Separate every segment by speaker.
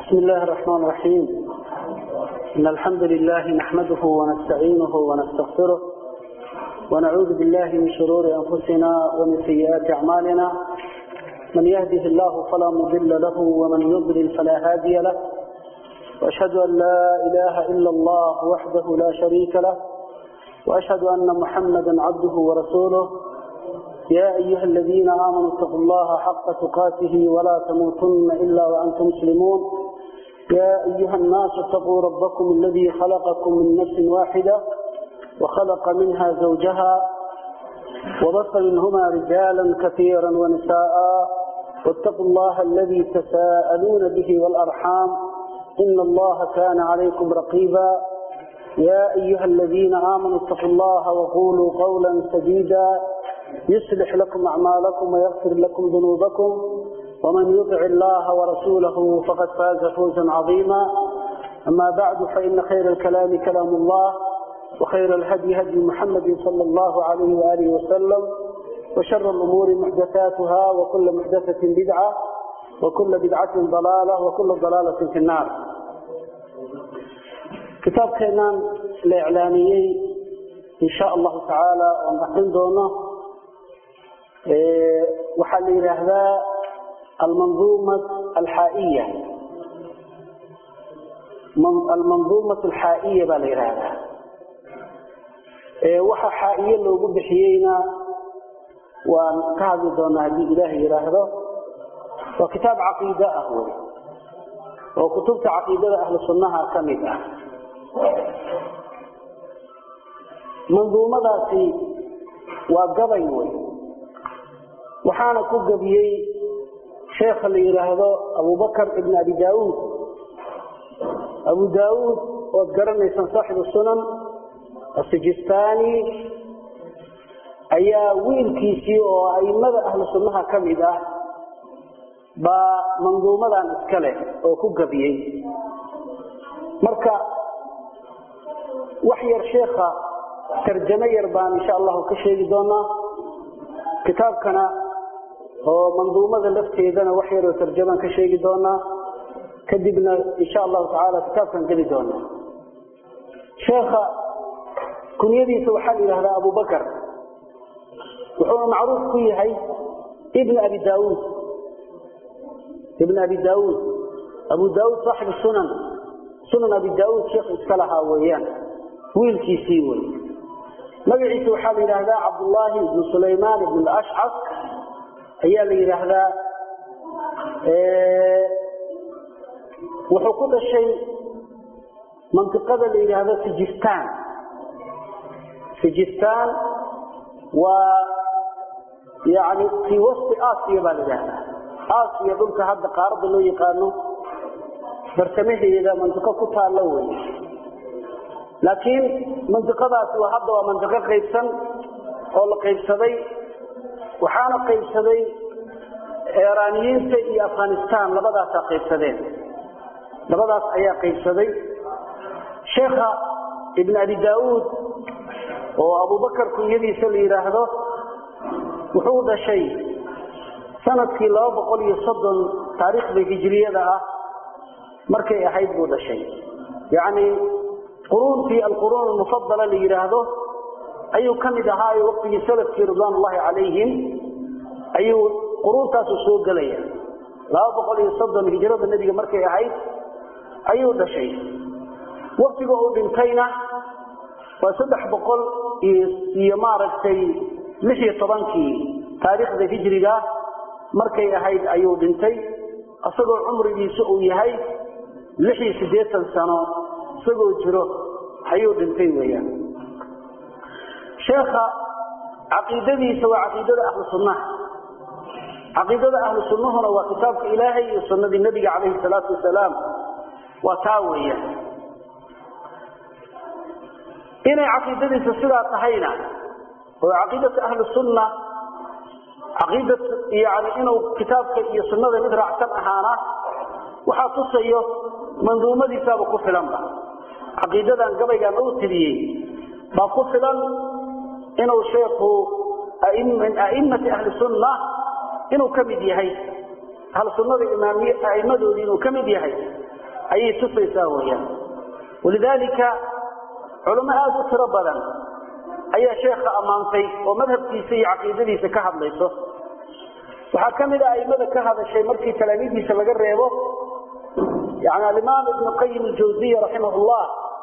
Speaker 1: بسم الله الرحمن الرحيم إن الحمد لله نحمده ونستعينه ونستغفره ونعوذ بالله من شرور أنفسنا ومن سيئات أعمالنا من يهده الله فلا مضل له ومن يضلل فلا هادي له وأشهد أن لا إله إلا الله وحده لا شريك له وأشهد أن محمدا عبده ورسوله يا أيها الذين آمنوا اتقوا الله حق تقاته ولا تموتن إلا وأنتم مسلمون يا أيها الناس اتقوا ربكم الذي خلقكم من نفس واحدة وخلق منها زوجها وبث منهما رجالا كثيرا ونساء واتقوا الله الذي تساءلون به والأرحام إن الله كان عليكم رقيبا يا أيها الذين آمنوا اتقوا الله وقولوا قولا سديدا يصلح لكم أعمالكم ويغفر لكم ذنوبكم ومن يطع الله ورسوله فقد فاز فوزا عظيما أما بعد فإن خير الكلام كلام الله وخير الهدي هدي محمد صلى الله عليه وآله وسلم وشر الأمور محدثاتها وكل محدثة بدعة وكل بدعة ضلالة وكل ضلالة في النار كتاب كينان الإعلاميين إن شاء الله تعالى ونحن دونه waxaa la yidhaahdaa almanduuma alxaaiya almanduumat alxaa'iya baa la yidhaahdaa waxa xaa'iye loogu bixiyeyna waan ka hadli doonaa haddii ilaahay yidhaahdo waa kitaab caqiide ah wey oo kutubta caqiidada ahlu sunnaha ka mid ah manduumadaasi waa gabay wey waxaana ku gebiyey sheekha la yidhaahdo abubakar ibn abi daauud abu daauud ood garanaysaan saaxibu sunan asijistani ayaa wiilkiisii oo aimada ahlu sunnaha ka mid ah baa manduumadan iska leh oo ku gebiyey marka wax yar sheekha tarjamo yar baan insha allahu ka sheegi doonaa kitaabkana oo manduumada lafteedana wax yaroo tarjamaan ka sheegi doonaa kadibna insha allahu tacaala kitaabkan geli doonaa sheekha kunyadiisa waxaa la yidhahdaa abubakar wuxuuna macruuf ku yahay ibn abi daauud ibn abi daauud abu daauud saaxibu sunan sunan abi daauud sheekh iska lahaa weeyaan wiilkiisii wey magaciisa waxaa la yidhaahdaa cabdullaahi ibnu sulaymaan ibn ashcas ayaa la yidhaahdaa wuxuu ku dhashay mantiqada la yidhaahdo sijistaan sijistaan waa yani fii wasti asiya baa la yidhahdaa asiya dhulka hadda qaaradda loo yaqaano bartamaheeda mantiqo ku taallo wey laakiin mantiqadaasi waa hadda waa mantiqo qaybsan oo la qaybsaday waxaana qaybsaday eraaniyiinta iyo afghanistan labadaasaa qaybsadeen labadaas ayaa qaybsaday sheekha ibn abi daauud oo abubakar kunyadiisa la yidhaahdo wuxuu dhashay sanadkii laba boqol iyo soddon taariikhda hijriyada ah markay ahayd buu dhashay yacni quruuntii alquruun almufadala la yidhaahdo ayuu ka mid ahaayo waqtigii salafkii ridwaan ullahi calayhim ayuu quruuntaasu soo gelaya laba boqol iyo soddon hijrada nebiga markay ahayd ayuu dhashay waktiga uu dhintayna waa saddex boqol iyo maaragtay lix iyo tobankii taariikhda hijriga markay ahayd ayuu dhintay isagoo cumrigiisa uu yahay lix iyo siddeetan sano isagoo jiro ayuu dhintay weeyaan sheekha caqiidadiisa waa caqiidada ahlu sunnaha caqiidada ahlu sunnahuna waa kitaabka ilaahay iyo sunnadii nebiga calayhi salaatu wasalaam waa taa weeyaan inay caqiidadiisa sidaa tahayna oo caqiidata ahlu sunna caqiida yani inuu kitaabka iyo sunnada mid raacsan ahaana waxaa tusayo manduumadiisaaba ku filanba caqiidadan gabaygan uu tiriyey baa ku filan inuu sheekhu min a'immati ahli sunna inuu ka mid yahay ahlu sunnada imaamiye a'immadoodii inuu ka mid yahay ayay tusaysaa weyaan walidaalika culamo aada u tiro badan ayaa sheekha ammaantay oo madhabkiisa iyo caqiidadiisa ka hadlayso waxaa ka mid a aimada ka hadashay markii talaamiidiisa laga reebo yani alimaam ibnu qayim aljawsiya raximahullah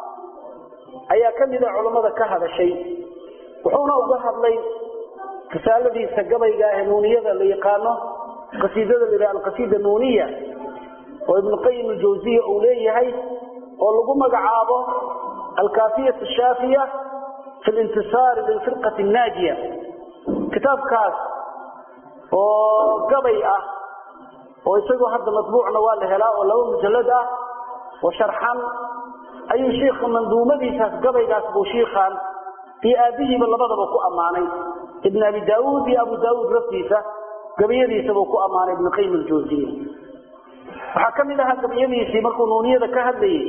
Speaker 1: ayaa ka mid a culammada ka hadashay wuxuuna uga hadlay risaaladiisa gabayga ah ee nuuniyada la yaqaano qasiidada la yidhaha alqasiida nuuniya oo ibnu qayim aljawsiya uu leeyahay oo lagu magacaabo alkaafiyat ashaafiya fi lintisaari lilfirqati annaajiya kitaabkaas oo gabay ah oo isagoo hadda matbuucna waa la helaa oo laba mujallad ah oo sharxan ayuu shiikha manduumadiisaas gabaygaas buu shiikhan iyo aabihiiba labadaba ku ammaanay ibn abi daauud iyo abu daauud laftiisa gabayadiisa buu ku ammaanay ibnu qayim aljawsiya waxaa ka mid ahaa gabayadiisii markuu nuuniyada ka hadlayey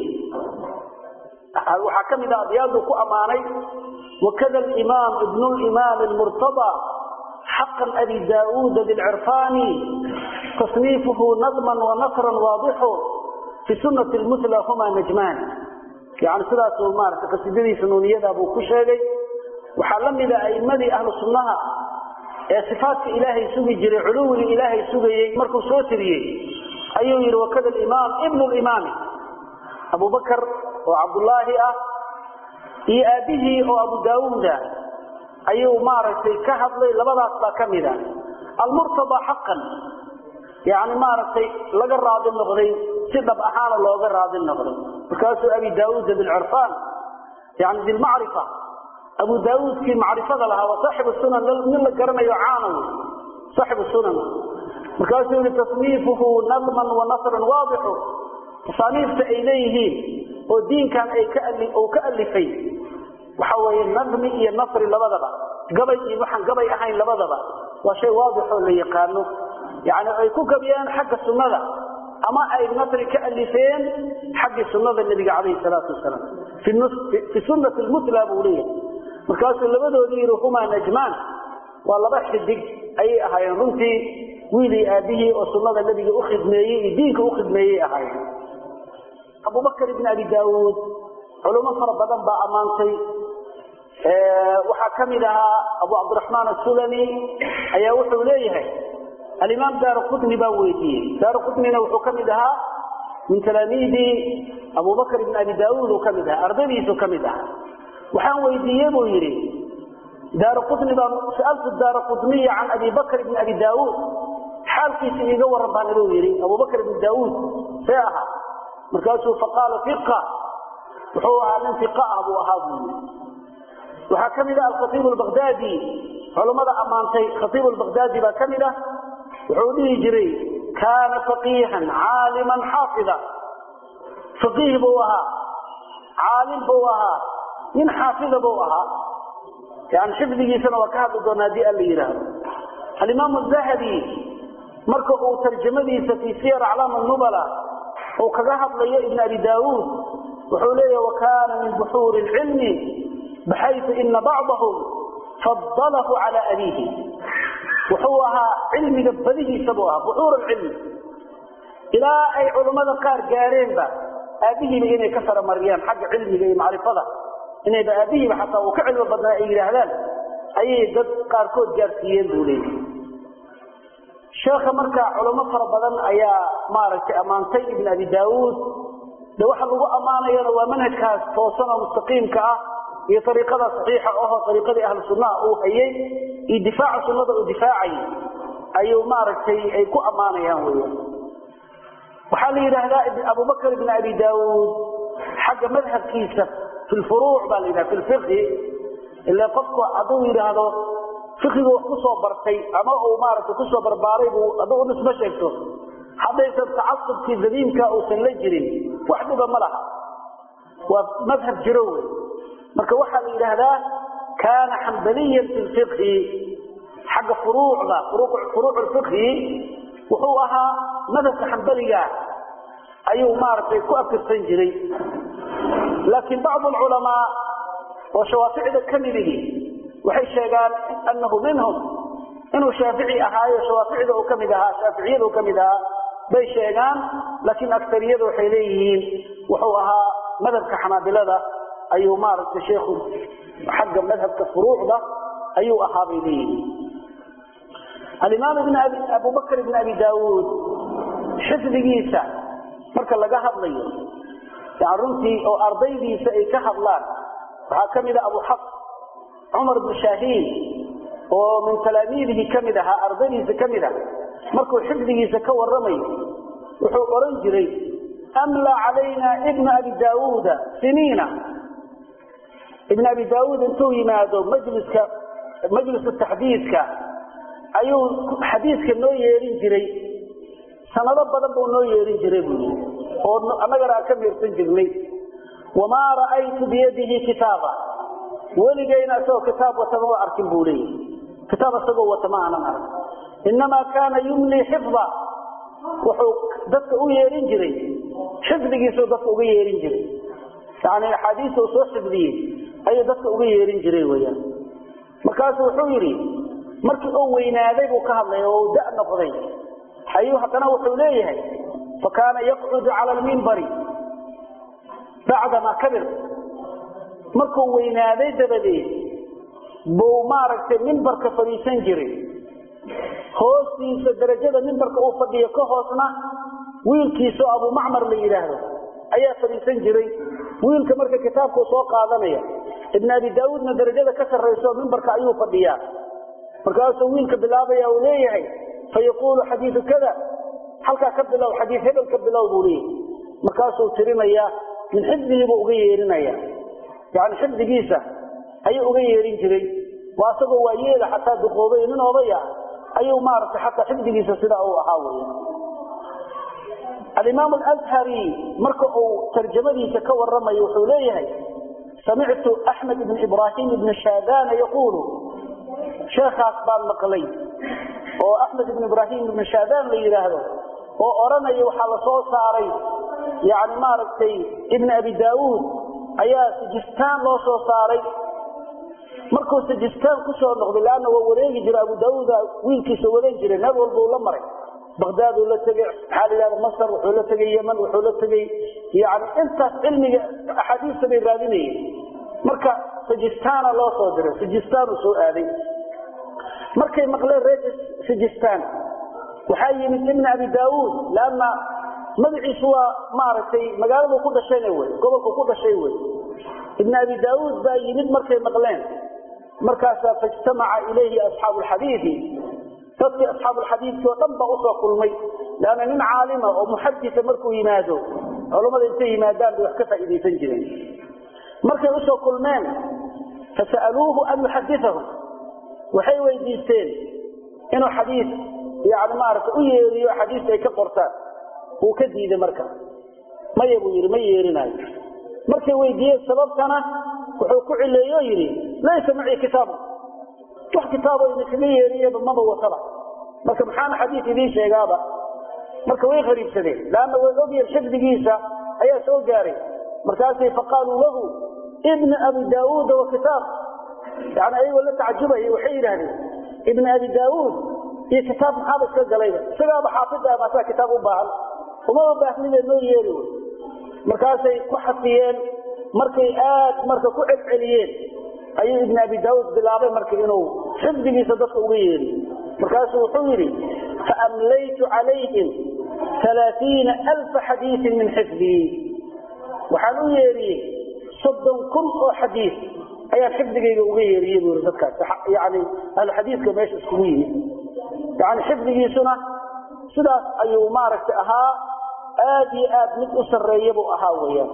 Speaker 1: waxaa ka mid ah abyaaduu ku ammaanay wakada alimaam ibnu limaam almurtada xaqan abi daauuda bilcirfaani tasniifuhu nadman wanasran waadixu fi sunati lmutla huma najmaan yani sidaasuu maarata qasiidadiisa nuuniyada buu ku sheegay waxaa la mida aimadii ahlu sunnaha ee sifaatka ilaahay sugi jiray culuwiga ilaahay sugayey markuu soo tiriyey ayuu yidhi wakada alimaam ibnu limaami abubakar oo cabdullaahi ah iyo aabbihii oo abu daauuda ayuu maaragtay ka hadlay labadaas baa ka mid a almurtada xaqan yani maaragtay laga raadi noqday si dhab ahaana looga raadi noqday markaasuu abi daauuda bilcirfaan yani bilmacrifa abu daauudkii macrifada lahaa waa saaxibu sunan nin la garanayo caana wey saaxibu sunan markaasuu yihi tasniifuhu nadman wa nasran waadixu tasaaniifta ay leeyihiin oo diinkan ay ka uu ka alifay waxa weeye nadmi iyo nasri labadaba gabay iyo waxaan gabay ahayn labadaba waa shay waadixoo la yaqaano yani ay ku gabiyeen xagga sunnada ama ay nasri ka alifeen xaggii sunnada nebiga calayhi salaatu wasalaam fi sunnati lmutla buu leeyahay markaasuu labadoodii yidhi humaa najmaan waa laba xidig ayay ahaayeen runtii wiilii aabihii oo sunnada nebiga u khidmeeyey iyo diinka u khidmeeyey ahaayeen abubakr ibn abi daauud culummo fara badan baa ammaantay waxaa ka mid ahaa abu cabdiraxmaan asulami ayaa wuxuu leeyahay alimaam daara qutni baa weydiiyey daara qutnina wuxuu ka mid ahaa min talaamiidi abubakr ibn abi daauud uu ka mid ahaa ardaydiisuu ka mid ahaa waxaan weydiiye buu yidhi daara qutni baa sa'altu daara qutniya can abi bakr ibn abi daauud xaalkiisa iiga waran baan inuu yidhi abubakr ibn daauud see ahaa markaasuu faqaala iqa wuxuu ahaa nin iqa ah buu ahaa buu yii waxaa ka mid ah alkhaiib albakdaadi culammada ammaantay khaiib albakdaadi baa ka mid ah wuxuu dhihi jiray kaana faqiihan caaliman xaafida faqiih buu ahaa caalim buu ahaa nin xaafida buu ahaa yani xifdigiisana waa ka hadli doona haddii alla yidhaahdo alimaam zahabi marka uu tarjamadiisa fii siyar aclaam nubala uu kaga hadlayo ibn abi daauud wuxuu leeyahy wakana min buxuuri lcilmi baxaytu ina bacdahum fadalahu cala abiihi wuxuu ahaa cilmiga badihiisa buu ahaa buxuur alcilmi ilaa ay culammada qaar gaareenba aabihiiba inay ka faramariyaan xagga cilmiga iyo macrifada inayba aabihiiba xataa uu ka cilmi badnaa ay yidhaahdaan ayay dad qaarkood gaarsiiyeen buu leeyahy sheekha marka culamo fara badan ayaa maaragtay ammaantay ibn abi daauud de waxa lagu ammaanayana waa manhajkaas toosan oo mustaqiimka ah iyo ariiqada saxiixa ahoo ariiqadii ahlu sunnaha uu hayey iyo difaaca sunnada uu difaacayay ayuu maaragtay ay ku ammaanayaan weya waxaa la yidhaahdaa abubakr ibn abi daauud xagga madhabkiisa fi lfuruuc baa la yidhaha fi lfiqhi ila qofku hadduu yidhaahdo fiqigu wax kusoo bartay ama uu maaragtay kusoo barbaaray buu hadduu u nisbo sheegto haddaysan tacasubkii dadiimka uusan la jirin wax dhiba ma laha waa madhab jiro wey marka waxaa la yidhaahdaa kaana xambaliyan fi lfiqhi xagga furuucda furuuc lfiqhi wuxuu ahaa madhabka xambaliga ayuu maaragtay ku afirsan jiray laakiin bacdu alculamaa oo shawaaficda ka midigi waxay sheegaan anahu minhum inuu shaafici ahaayo shawaaficda uu ka mid ahaa shaaficiyada uu ka mid ahaa bay sheegaan laakiin aktariyada waxay leeyihiin wuxuu ahaa madhabka xanaabilada ayuu maaragtay sheekhu xagga madhabka furuucda ayuu ahaa bay leeyihiin alimaam ibn abi abubakr ibn abi daawuud xifdigiisa marka laga hadlayo yani runtii oo ardaydiisa ay ka hadlaan waxaa ka mid a abu xafs cumar bn shaahiin oo min talaamiidihi ka mid ahaa ardaydiisa ka mid ah markuu xifdigiisa ka warramayo wuxuu oran jiray amla calayna ibna abi daawuuda siniina ibn abi daawuud intuu yimaado majliska majliska taxdiidka ayuu xadiidka noo yeerin jiray sanado badan buu noo yeerin jiray buu yii oo annagana aan ka miirsan jirnay wamaa ra'aytu biyadihi kitaaba weligayna isagoo kitaab wata mama arkin buu leeyahy kitaab isagoo wata ma aanan ark inamaa kaana yumlii xifda wuxuu dadka u yeerin jiray xifdigiisuu dadka uga yeerin jiray yani axaadiista uu soo xifdiyey ayuu dadka uga yeerin jiray weyaan markaasu wuxuu yidhi markii uu weynaaday buu ka hadlay oo uu da noqday ayuu haddana wuxuu leeyahay fakaana yaqcudu cala almimbari bacdamaa kabir markuu weynaaday dabadeed buu maaragtay mimbarka fadhiisan jiray hoostiisa darajada mimbarka uu fadhiyo ka hoosna wiilkiisao abumacmar la yidhaahdo ayaa fadhiisan jiray wiilka marka kitaabkuu soo qaadanaya ibn abi daauudna darajada ka sarrayso mimbarka ayuu fadhiyaa markaasuu wiilka bilaabaya uu leeyahay fayaquulu xadiidu kada halkaa ka bilow xadii hebel ka bilow buu leeyahay markaasuu tirinaya min xifdigiibuu uga yeerinaya yani xifdigiisa ayuu uga yeerin jiray waa asagoo waa yeela xataa duqoobay nin odaya ayuu maaragtay xataa xifdigiisa sidaa uu ahaa weya alimaam alashari marka uu tarjamadiisa ka waramayo wuxuu leeyahay samictu axmed ibn ibraahim ibn shaadana yaquulu sheekaas baan maqlay oo axmed ibn ibraahim ibn shaadaan la yidhaahdo oo odhanaya waxaa la soo saaray yani maaragtay ibn abi daauud ayaa sijistaan loo soo saaray markuu sijistaan kusoo noqday leanna waa wareegi jira abu daauuda wiilkiisa wadan jiray meel walbuu la maray bagdaaduu la tegey maxaa la yidhahda masar wuxuu la tegey yeman wuxuu la tegey yani intaas cilmiga axaadiista bay raadinayeen marka sijistaana loo soo diray sijistaanuu soo aaday markay maqleen reer sijistaan waxaa yimid ibn abi daauud leanna magaciisu waa maaragtay magaaladuu ku dhashayna wey gobolku ku dhashay wey ibn abi daauud baa yimid markay maqleen markaasaa faijtamaca ilayhi asxaabu lxadiidi dadkii asxaabuulxadiidkii oo dhan baa usoo kulmay leanna nin caalima oo muxadisa markuu yimaado culammada intay yimaadaan bay wax ka faa'iidaysan jireen markay usoo kulmeen fasa'aluuhu an yuxadithahum waxay weydiisteen inuu xadiis yani maaragtay u yeeriyo xadiista ay ka qortaan wuu ka diiday marka maya buu yidhi ma yeerinaayo markay weydiiyeen sababtana wuxuu ku cileeyo yidhi laysa macii kitaabu wax kitaabo idinkaga yeeriyaba maba wataba marka maxaana xadiis idiin sheegaaba marka way qariibsadeen leanna way ogyihin xifdigiisa ayaa soo gaaray markaasay faqaaluu lahu ibna abi daauuda wa kitaab yani ayagoo la tacajubaya waxay yidhaahdeen ibna abi daauud iyo kitaab maxaaba iska galayba isagaaba xaafid ah maasaa kitaab u baahan umaba baahnide noo yeeri wy markaasay ku xafiyeen markay aad marka ku celceliyeen ayuu ibn abi daauud bilaabay marka inuu xifdigiisa dadka uga yeeriyo markaasuu wuxuu yidhi faamlaytu calayhim alaaiina alfa xadiiin min xifdii waxaan u yeeriyey soddon kun oo xadiis ayaan xifdigayga uga yeeriyey buu yii dadkaas yani ahluxadiiska meesha iskugu yimid yani xifdigiisuna sidaas ayuu maaragtay ahaa aad iyo aad mid u sarreeya buu ahaa weyaan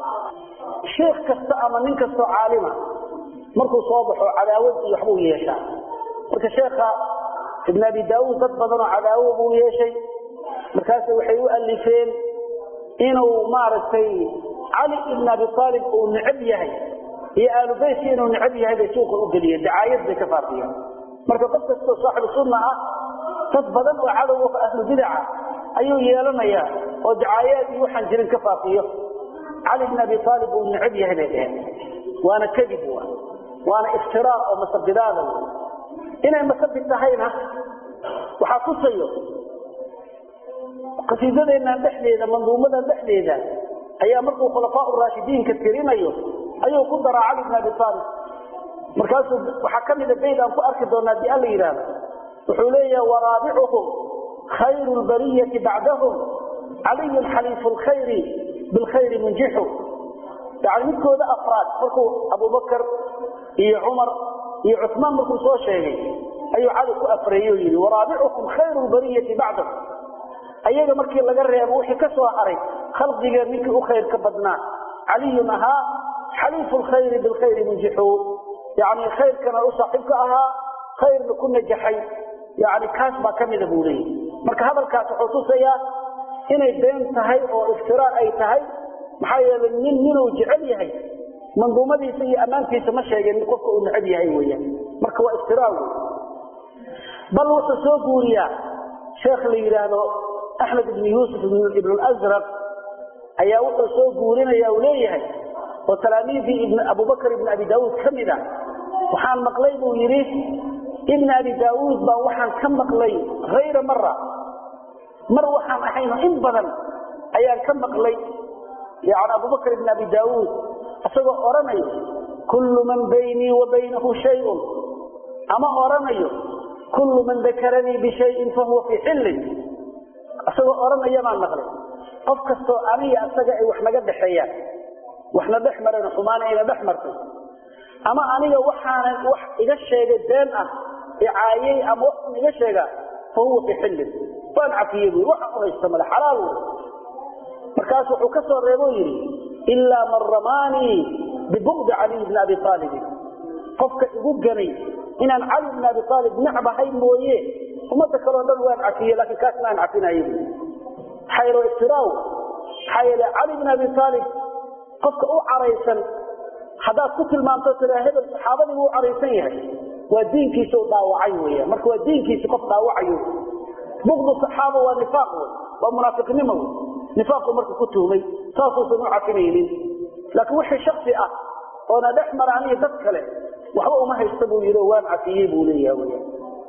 Speaker 1: sheekh kasta ama nin kastoo caalima markuu soo baxo cadaawad iyo waxbuu yeeshaa marka sheekha ibn abi daauud dad badanoo cadaawo buu yeeshay markaas waxay u alifeen inuu maaragtay cali ibn abi aalib uu necab yahay iyo aalubeytka inuu necab yahay bay suuqa u geliyeen dacaayad bay ka faafiyeen marka qof kastoo saaxibu sunna ah dad badan oo cadowga ahlu bidaca ayuu yeelanayaa oo dacaayaad iyo waxaan jirin ka faafiyo cali ibn abi aalib uu necab yahay bay dheheen waana kadib wa waana iftiraar oo masabidaada w inay masabid tahayna waxaa tusayo qasiidadeennan dhexdeeda manduumadan dhexdeeda ayaa markuu khulafaa raashidiinka tirinayo ayuu ku daraa cali bn abi aalib markaasuu waxaa ka mida bayd aan ku arki doonaa hadii alla yidhaahdo wuxuu leeyaha waraabicuhum khayru lbariyati bacdahum caliyun xaliifu lkhayri bilkhayri munjixu yani midkooda afraad markuu abubakar iyo cumar iyo cusmaan markuu soo sheegay ayuu cali ku afreeye o yidhi waraabicuhum khayru lbariyati bacdahum ayaga markii laga reebo wixii ka soo haray khalqiga ninkii u khayr ka badnaa caliyun ahaa xaliifu lkhayri bilkhayri munjixu yani khayrkana u saaxiibka ahaa khayrna ku najaxay yani kaas baa ka mida buu leeyahy marka hadalkaas wuxuu tusayaa inay been tahay oo iftiraa ay tahay maxaa yeelay nin ninuu jecel yahay manduumadiisa iyo ammaantiisa ma sheegeen qofka uu necab yahay weyaan marka waa iftiraa wey bal wuxuu soo guuriyaa sheekh la yidhaahdo axmed ibn yuusuf ibn azraq ayaa wuxuu soo guurinaya uu leeyahay oo talaamiidii ibn abubakr ibn abi daauud ka mid a waxaan maqlay buu yidhi ibn abi daauud baa waxaan ka maqlay hayra mara mar waxaan ahayno in badan ayaan ka maqlay yani abubakr ibn abi daauud isagoo odhanayo kullu man baynii wa baynahu shayun ama odhanayo kullu man dakaranii bishayin fahuwa fii xillin isagoo odhanaya baan maqlay qof kastoo aniga isaga ay wax naga dhexeeyaan waxna dhex mareen xumaan ayna dhex martay ama aniga waxaanan wax iga sheegay been ah icaayey ama wax iga sheegaa fa huwa fii xillin waan cafiyey bu waxaan u haysta male xalaal wey markaas wuxuu ka soo reebo yidhi ilaa man ramaanii bibugdi caliy bni abi aalibin qofka igu ganay inaan cali bni abi aalib necbahay mooye ummadda kaleo dhan waan cafiye laakiin kaasna aan cafinaye bu maxaa yeele iftiraaw maxaa yeele cali bni abi aalib qofka u caraysan haddaad ku tilmaamto tiraa hebel saxaabadiibu u caraysan yahay waa diinkiisa u dhaawacay weya marka waa diinkiisi qof dhaawacayo bugdu saxaaba waa nifaaq wey waa munaafiqnimo wey nifaaqu marka ku tuhmay saasuusan u cafinaynin laakiin wixii shaksi ah oona dhex mara aniga dad kale waxba uma haysta buu yidhi oo waan cafiyey buu leeyaha weya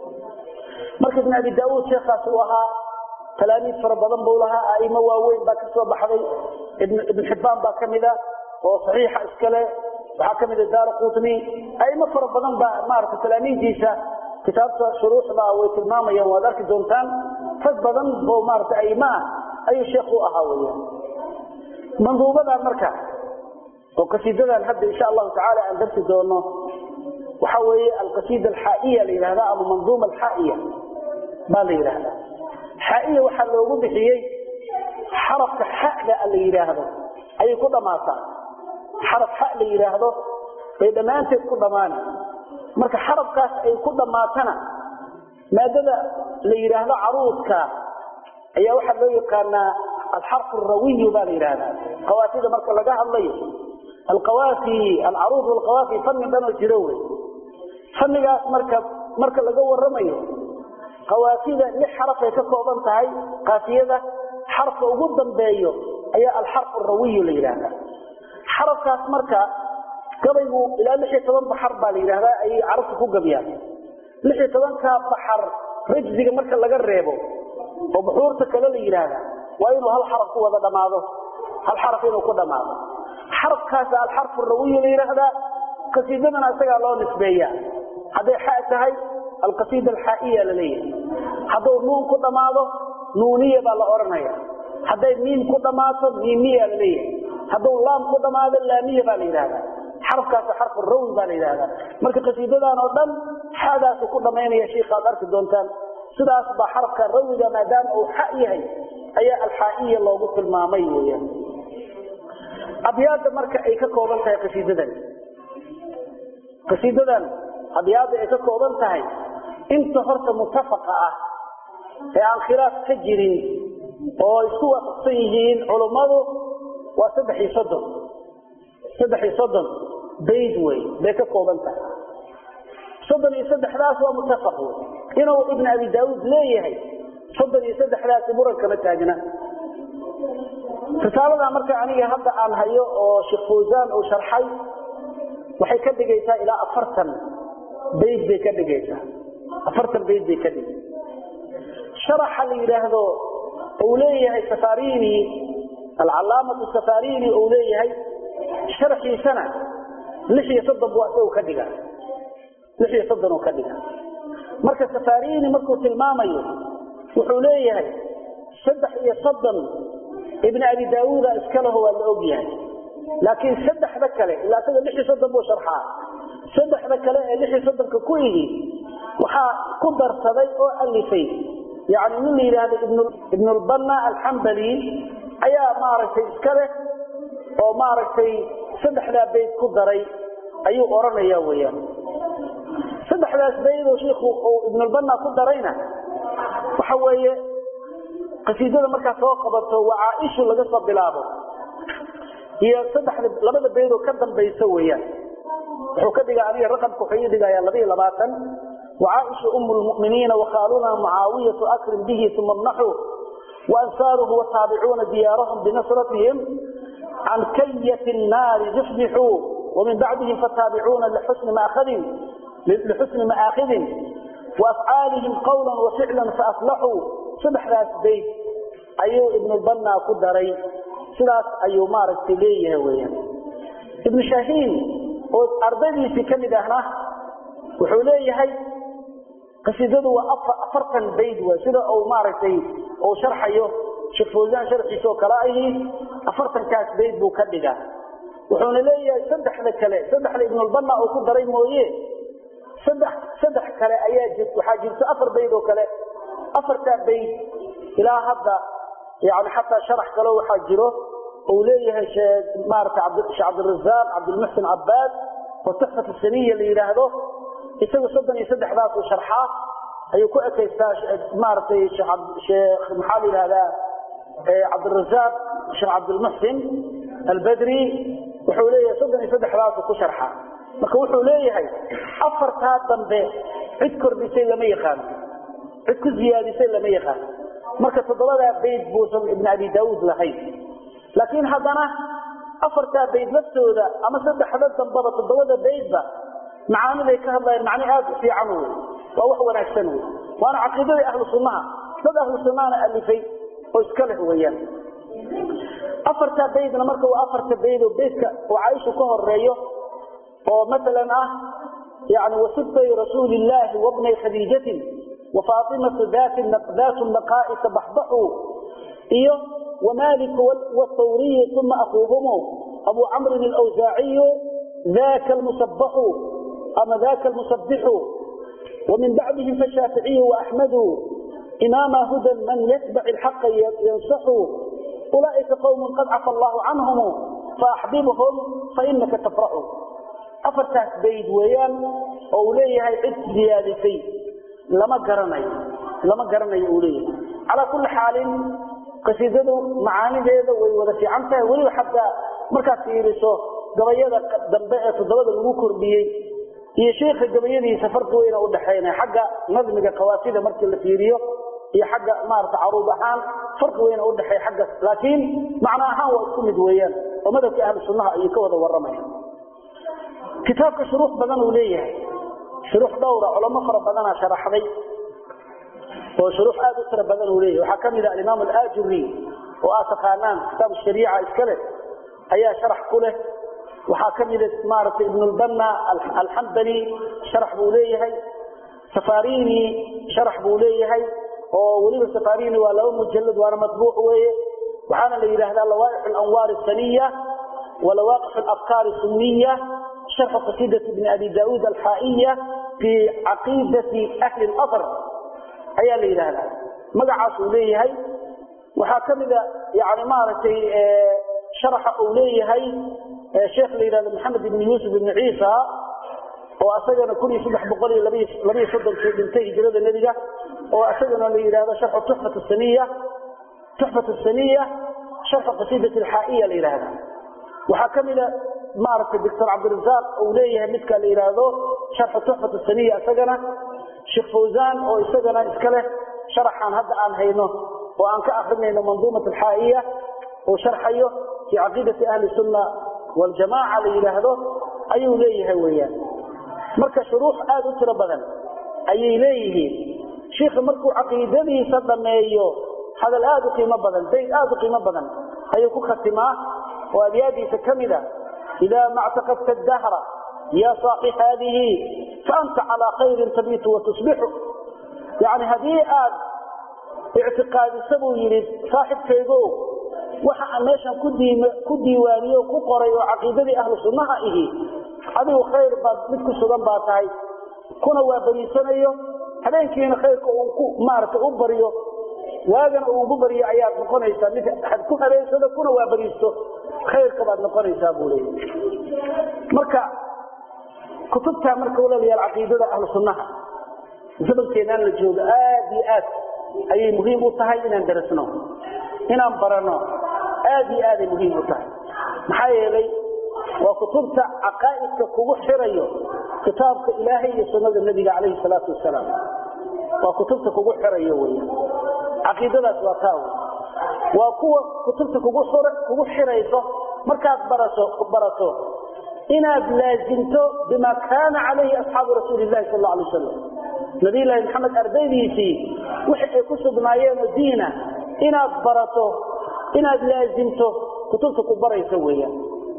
Speaker 1: marka ibn abi daauud sheekhaas uu ahaa talaamiid fara badan buu lahaa aimo waaweyn baa ka soo baxday ibn xibbaan baa ka mida oo saxiixa iskale waxaa ka mida daara qutni aimo fara badan baa maarata talaamiiddiisa kitaabta shuruuxda way tilmaamayaan waad arki doontaan rag badan bo maarata aimo ah ayuu sheekh u ahaa weya manduubadan marka oo qasiidadan hadda insha allahu tacaala aan darsi doono waxa weeye alqasiida alxaa'iya la yidhahda ama manduuma alxaa'iya baa la yidhaahdaa xaa'iya waxaa loogu bixiyey xarafka xada la yidhaahdo ayay ku dhammaataa xaraf xa la yidhaahdo bay dhammaanteed ku dhammaana marka xarafkaas ay ku dhammaatana maadada la yidhaahdo caruudka ayaa waxaa loo yaqaanaa alxarfu arawiyu baa la yidhahdaa qawaafida marka laga hadlayo alqawaafi alcaruud walqawaafi fanni dhanoo jiro wey fannigaas marka marka laga waramayo qawaafida lix xarafay ka kooban tahay kaafiyada xarafka ugu dambeeyo ayaa alxarfu rawiyu la yidhaahdaa xarafkaas marka gabaygu ilaa lix iyo toban baxar baa la yidhahdaa ayay carabtu ku gabyaan lix iyo tobankaa baxar rajziga marka laga reebo oo buxuurta kale la yidhaahdaa waa inuu hal xaraf ku wada dhammaado hal xaraf inuu ku dhammaado xarafkaasa alxarfu rawiyu la yidhaahdaa qasiidadana isagaa loo nisbeeyaa hadday xa tahay alqasiida alxaa'iya la leeyahay hadduu nuun ku dhammaado nuuniya baa la odhanaya hadday miim ku dhammaato miimiya la leeyahay hadduu laam ku dhammaado laamiya baa la yidhahdaa xarafkaas xarfu rawi baa la yidhahdaa marka qasiidadan oo dhan xadaasu ku dhammaynaya shiikaad arki doontaan sidaas baa xarafka rawiga maadaama uu xa yahay ayaa alxaa'iya loogu tilmaamay weeyaan abyaadda marka ay ka kooban tahay qasiidadan qasiidadan abyaadda ay ka kooban tahay inta horta mutafaqa ah ee aan khilaaf ka jirin oo isku waafaqsan yihiin culummadu waa saddex iyo soddon saddex iyo soddon bayd wey bay ka kooban tahay soddon iyo saddexdaas waa mutafaq wey inuu ibn abi daauud leeyahay soddon iyo saddexdaasi muran kama taagna risaalada marka aniga hadda aan hayo oo sheekh fawsaan uu sharxay waxay ka dhigaysaa ilaa afartan bayd bay ka dhigaysaa afartan bayd bay ka dhigaysaa sharaxa la yidhaahdo uu leeyahay safarini alcalaamatu safarini uu leeyahay sharxiisana lix iyo soddon buu isagu ka dhiga lix iyo soddon uu ka dhiga marka safarini markuu tilmaamayo wuxuu leeyahay saddex iyo soddon ibn abi daauuda iskaleho waa la og yahay laakiin saddexda kale ilaa isaga lix iyo soddon buu sharxaa saddexda kale ee lix iyo soddonka ku igi waxaa ku darsaday oo alifay yani nin la yidhaahdo ibnulbanna alxambali ayaa maaragtay iska leh oo maaragtay saddexdaa bayd ku daray ayuu odhanaya weyaan saddexdaas baydoo shiiku uu ibnulbanna ku darayna waxa weeye qasiidada markaa soo qabato waa caaishu laga soo bilaabo iyo saddexda labada baydoo ka dambaysa weeyaan wuxuu ka dhigaa aniga raqamka wuxuu ii dhigayaa laba iyo labaatan wacaaisha umu lmu'miniina wakhaaluna mucaawiyatu akrim bihi uma mnaxu وأنصاره والتابعون ديارهم بنصرتهم عن كية النار زحزحوا ومن بعدهم فالتابعون لحسن مآخذ لحسن مآخذ وأفعالهم قولا وفعلا فأفلحوا صبح ذات بيت أيو ابن البنا قدري سلاس أيو مارك تليه ويا ابن شاهين أرضي في كلمة هنا وحوليه هاي qasiidadu waa afartan bayd w sida uu maaragtay uu sharxayo sheekh fawsaan sharxiisa oo kale ahi afartankaas bayd buu ka dhigaa wuxuuna leeyahay saddexda kale saddexda ibnulbanna uu ku daray mooye saddex saddex kale ayaa jirt waxaa jirto afar bayd oo kale afartaa bayd ilaa hadda yani xataa sharax kale waxaa jiro uu leeyahay maarata sheekh cabdirazaaq cabdilmuxsin cabaad oo tuxfat saniya la yidhaahdo isaga soddon iyo saddexdaas uu sharxaa ayuu ku ekaystaa maaragtay sheekh maxaa la yidhahdaa cabdirazaaq sheekh cabdilmuxsin albadri wuxuu leeyahay soddon iyo saddexdaasu ku sharxaa marka wuxuu leeyahay afartaa dambe cid kordhisay lama yaqaano cid ku ziyaadisay lama yaqaano marka toddobadaa bayd buusan ibn abi daauud lahayn laakiin haddana afartaa bayd laftooda ama saddexda dambaba toddobada baydba macaaniday ka hadlayaan macni aad u fiican wey waa wax wanaagsan wey waana caqiidadii ahlu sunnaha dad ahlu sunnahana alifay oo iska leh weeyaan afartaa baydna marka waa afarta bayd oo baydka oo caaisha ka horeeyo oo maalan ah yani wasibtay rasuulillaahi wabnay khadiijatin wafaatimatu daatu naqaa'isa baxbaxuu iyo wamaliku wthawriyu uma akuuhumu abu camrin alawsaaciyu ذاك المسبح أما ذاك المسبح ومن بعدهم فالشافعي وأحمد إمام هدى من يتبع الحق ينصح أولئك قوم قد عفى الله عنهم فأحببهم فإنك تفرح أفرتاك بيد ويان أوليه عد زيادتي لما قرني لما قرني أوليه على كل حال قصيدته معاني ذي وذا في عنته ولو حتى مركز يرسوه gabayada dambe ee toddobada lagu kordhiyey iyo sheekha gabayadiisa farqi weyna u dhaxaynaya xagga nadmiga qawaasida markii la fiiriyo iyo xagga maarata caruub ahaan farqi weyna u dhaxeeya xagga laakiin macno ahaan waa isku mid weeyaan oo madhabkii ahlu sunnaha ayuu ka wada warramaya kitaabka shuruux badan uu leeyahay shuruux dhowra culamo fara badanaa sharaxday oo shuruux aad u tira badan uu leeyahay waxaa ka mid ah alimaam alaajuri oo aad taqaanaan kitaab shariica iska leh ayaa sharax ku leh waxaa ka mida maaragtay ibnulbanna alxambali sharax buu leeyahay safarini sharax buu leeyahay oo weliba safarini waa laba mujalad waana matbuuc weeye waxaana la yidhaahdaa lawaaix alanwaar asaniya walawaqix alafkaar sunniya sharxu qasiidati bni abi daauud alxaa'iya fi caqiidati ahli اlasr ayaa la yidhaahdaa magacaas uu leeyahay waxaa ka mida yani maaragtay sharaxa uu leeyahay sheekh la yidhahdo maxamed ibn yuusuf ibn ciisa oo asagana kun iyo saddex boqol iyo labaiyo soddonkii dhintay hijrada nebiga oo asagana la yidhahdo sharxu tuxfat saniya tuxfat saniya sharxu qasiidat alxaa'iya la yidhahda waxaa ka mida maaragtay doctor cabdirazaaq uu leeyahay midka la yidhaahdo sharxu tuxfat saniya isagana sheekh fawzan oo isagana iska leh sharaxaan hadda aan hayno oo aan ka akrinayno manduumat alxaa'iya oo sharxayo fi caqiidati ahli sunna waljamaaca la yidhaahdo ayuu leeyahay weeyaan marka shuruux aada u tiro badan ayay leeyihiin shiikha markuu caqiidadiisa dhameeyo hadal aad u qiimo badan bayd aad u qiimo badan ayuu ku khatimaa oo abyaadiisa ka mida idaa mactaqadta dahra ya saaqi haadihi faanta calaa khayrin tabiitu watusbixu yani haddii aad ictiqaadisa buu yidhi saaxibkaygo waxa aan meeshan ku diiwaaniyo ku qoray oo caqiidadii ahlu sunnaha ihi adigu khayr baad mid ku sugan baa tahay kuna waa bariisanayo habeenkiina khayrka uu ku maaragtay u baryo waagana uu ugu baryo ayaad noqonaysaa mid had ku habeensado kuna waa bariisto khayrka baad noqonaysaa buu leeya marka kutubta marka walaalayaal caqiidada ahlu sunnaha zamankeennaan la joogo aad iyo aad ayay muhiim u tahay inaan darasno inaan barano aad iyo aaday muhiim u tahay maxaa yeelay waa kutubta caqaa'idka kugu xirayo kitaabka ilaahay iyo sunnada nebiga calayhi salaatu wasalaam waa kutubta kugu xirayo wey caqiidadaas waa taa wey waa kuwa kutubta kugu kugu xirayso markaad baraso barato inaad laasimto bima kaana calayhi asxaabu rasuuli llahi sal alla alay wasalam nabiyullaahi maxamed ardaydiisii wixi ay ku sugnaayeen oo diina inaad barato inaad laasimto kutubta ku barayso weeyaan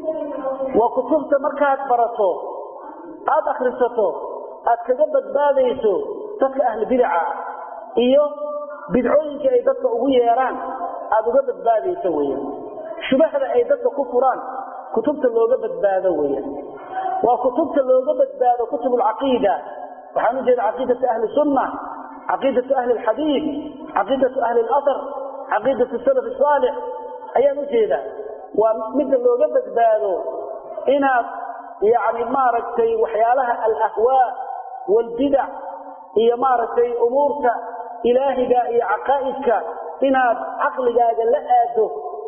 Speaker 1: waa kutubta markaad barato aada akrisato aad kaga badbaadayso dadka ahlu bidaca iyo bidcooyinka ay dadka ugu yeeraan aada uga badbaadayso weeyaan shubahda ay dadka ku furaan kutubta looga badbaado weeyaan waa kutubta looga badbaado kutub alcaqiida waxaan u jeeda caqiidatu ahli sunna caqiidatu ahli alxadiid caqiidatu ahli alathar caqiidatu salaf saalix ayaan u jeedaa waa midda looga badbaado inaad yani maaragtay waxyaalaha alahwaa waalbidac iyo maaragtay umuurta ilaahiga iyo caqaa'idka inaad caqligaaga la aado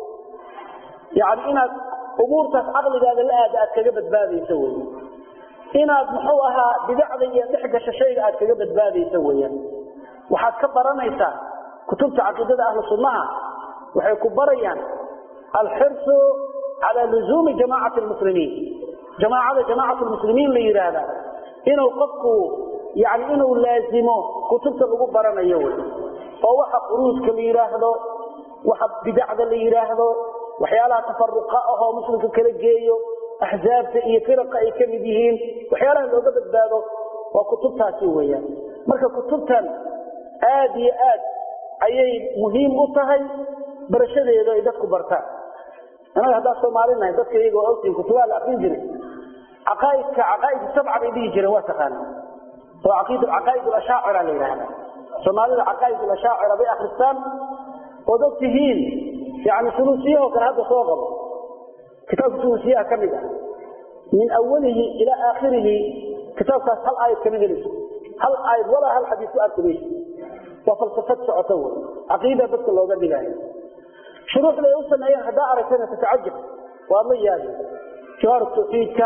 Speaker 1: yani inaad umuurtaas caqligaaga la aado aad kaga badbaadayso wey inaad muxuu ahaa bidacda iyo dhex gasho shayga aad kaga badbaadayso weeyaan waxaad ka baranaysaa kutubta caqiidada ahlu sunnaha waxay ku barayaan alxirsu calaa luzuumi jamaacati lmuslimiin jamaacada jamaacatu lmuslimiin la yidhaahda inuu qofku yani inuu laazimo kutubta lagu baranayo wey oo waxa quruudka la yidhaahdo waxa bidacda la yidhaahdo waxyaalaha tafaruqa ahoo muslimka kala geeyo axzaabta iyo firaqa ay ka mid yihiin waxyaalaha looga badbaado waa kutubtaasi weeyaan marka kutubtan aad iyo aad ayay muhiim u tahay barashadeedu ay dadku bartaan anaga haddaan soomaalinahay dadka iyaga waa ogtihin kutubaha la akrin jiray caqaaidka caqaaid sabca bay dhihi jireen waa taqaana oo caqaaid ashaacira la yidhaahda soomaalida caqaaid ashaacira bay akristaan ood og tihiin yani suluusiyahoo kale hadda soo qabo kitaabka suluusiyaha ka mid ah min awalihi ilaa aakhirihi kitaabkaas hal aayad kama helayso hal aayad walaa hal xadiis ku arki mayso waa falsafad socoto wey caqiida dadka looga dhigaayo shuruuxda ay u sameeyeen haddaa aragtana tatacajab waa la yaabi jawhar tawxiidka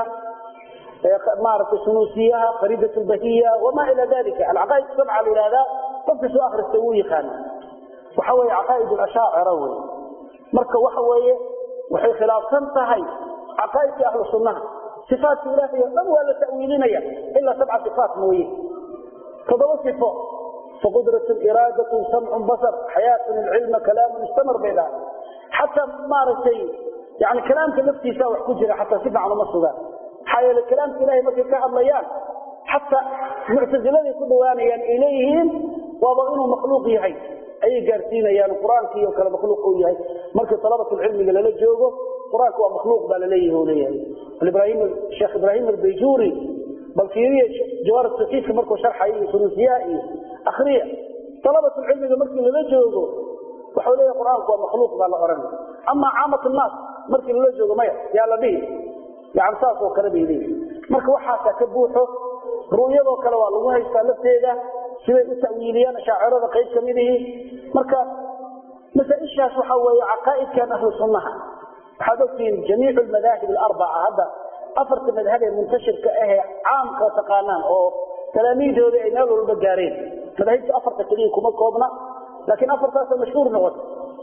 Speaker 1: maaragtay sunuusiyaha fariidat lbahiya wamaa ila dalika alcaqaaid sabca la yihahdaa qofka soo akrista wuu yaqaana waxa weeye caqaaid ashaacira wey marka waxa weeye waxay khilaafsan tahay caqaaidka ahlu sunnaha sifaatka ilaahay o dhan waa la ta'wiilinaya ilaa sabca sifaat mooye toddoba sifo faqudrat iraadatu samcun basar xayaatun ilcilma kalaamun istamar bay dhahay xataa maaragtay yani kalaamka laftiisa wax ku jira xataa si fiican uma sugaan maxaa yeele kalaamka ilahay markay ka hadlayaan xataa muctasiladay ku dhawaanayaan ay leeyihiin waaba inuu makhluuq yahay ayay gaarsiinayaan qur-aankii oo kale makhluuq uu yahay markii talabatulcilmiga lala joogo qur-aanka waa makhluuq baa laleeyahay oo leeyahay ibrahim sheekh ibraahim albayjuuri bal fiiriya jawaar tawxiidka markuu sharxayo iyo sunuusiyaha iyo akriya talabatulcilmiga markii lala joogo waxau leeyahay qur-aanku waa makhluuq baa la oranay amaa caamat nnaas markii lala joogo maya yaa la dhihi yani saas oo kale bay leeyihi marka waxaasaa ka buuxo ru'yadoo kale waa lagu haystaa lafteeda siday u ta'wiiliyaan ashaacirada qayb ka mid ihi marka masaaishaas waxa weeye caqaa'idkan ahlu sunnaha waxaad ogtihiin jamiicu almadaahib alarbaca hadda afarta madhab ee muntashirka ahee caamka taqaanaan oo talaamiidooda ay meel walba gaareen madaahibta afarta keliya kuma koobna laakiin afartaasa mashhuur noqota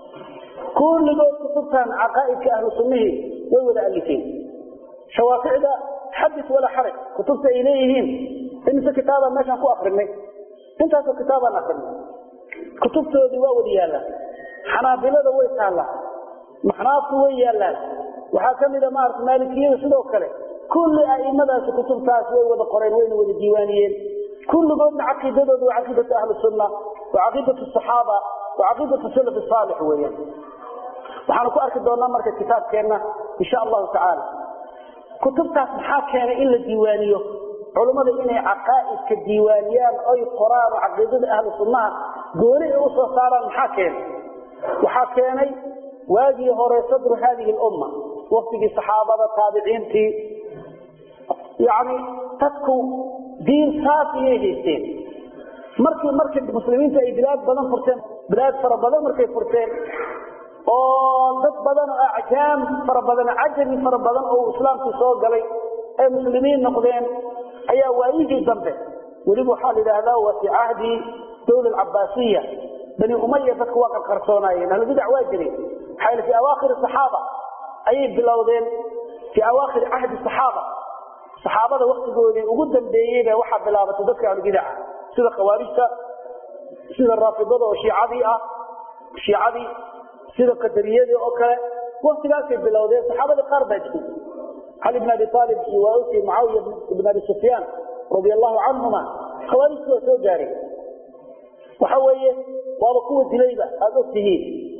Speaker 1: kulligood kutubtan caqaa'idka ahlu sunnihii way wada alifeen shawaaficda xadis walaa xaraj kutubta ay leeyihiin imise kitaabaan meeshaan ku akrinay intaasoo kitaabaan akrinay kutubtoodii waa wada yaallaan xanaabilada way taallaa maxnaaftu way yaallaan waxaa ka mida maarata maalikiyada sidoo kale kulli aimadaasi kutubtaas way wada qoreen wayna wada diiwaaniyeen kulligoodna caqiidadooda waa caqiidatu ahli sunna waa caqiidatu saxaaba waa caqiidatu salaf saalix weeyaan waxaanu ku arki doonaa marka kitaabkeenna insha allahu tacaala kutubtaas maxaa keenay in la diiwaaniyo culummada inay caqaa'idka diiwaaniyaan oy qoraan oo caqiidada ahlu sunnaha gooni ay usoo saaraan maxaa keenay waxaa keenay waagii hore sadru haadihi lumma waktigii saxaabada taabiciintii yani dadku diin saas iyay haysteen markii markii muslimiinta ay bilaad badan furteen bilaad fara badan markay furteen oo dad badan oo acjaam fara badan cajami fara badan oo islaamkii soo galay ay muslimiin noqdeen ayaa waayihii dambe weliba waxaa la yidhaahdaa waa fi cahdi dawla alcabaasiya bani umaya dadku waa qarqarsoonaayeen ahlubidac waa jireen maxaa fi awaakhiri saxaaba ayay bilowdeen fii awaakhiri cahdi saxaaba saxaabada waktigoodii ugu dambeeyeyba waxaa bilaabatay dadka ahlubidaca sida khawaarijta sida raafidada oo shiicadii ah shiicadii sida qadariyadii oo kale waktigaasay bilowdeen saxaabadii qaar baa jiray cali bn abi aalib iyo waauti mucaawiya bn abi sufyaan radi allahu canhuma khawaarijtu waa soo gaareen waxa weeye waaba kuwa dilayba aada og tihiin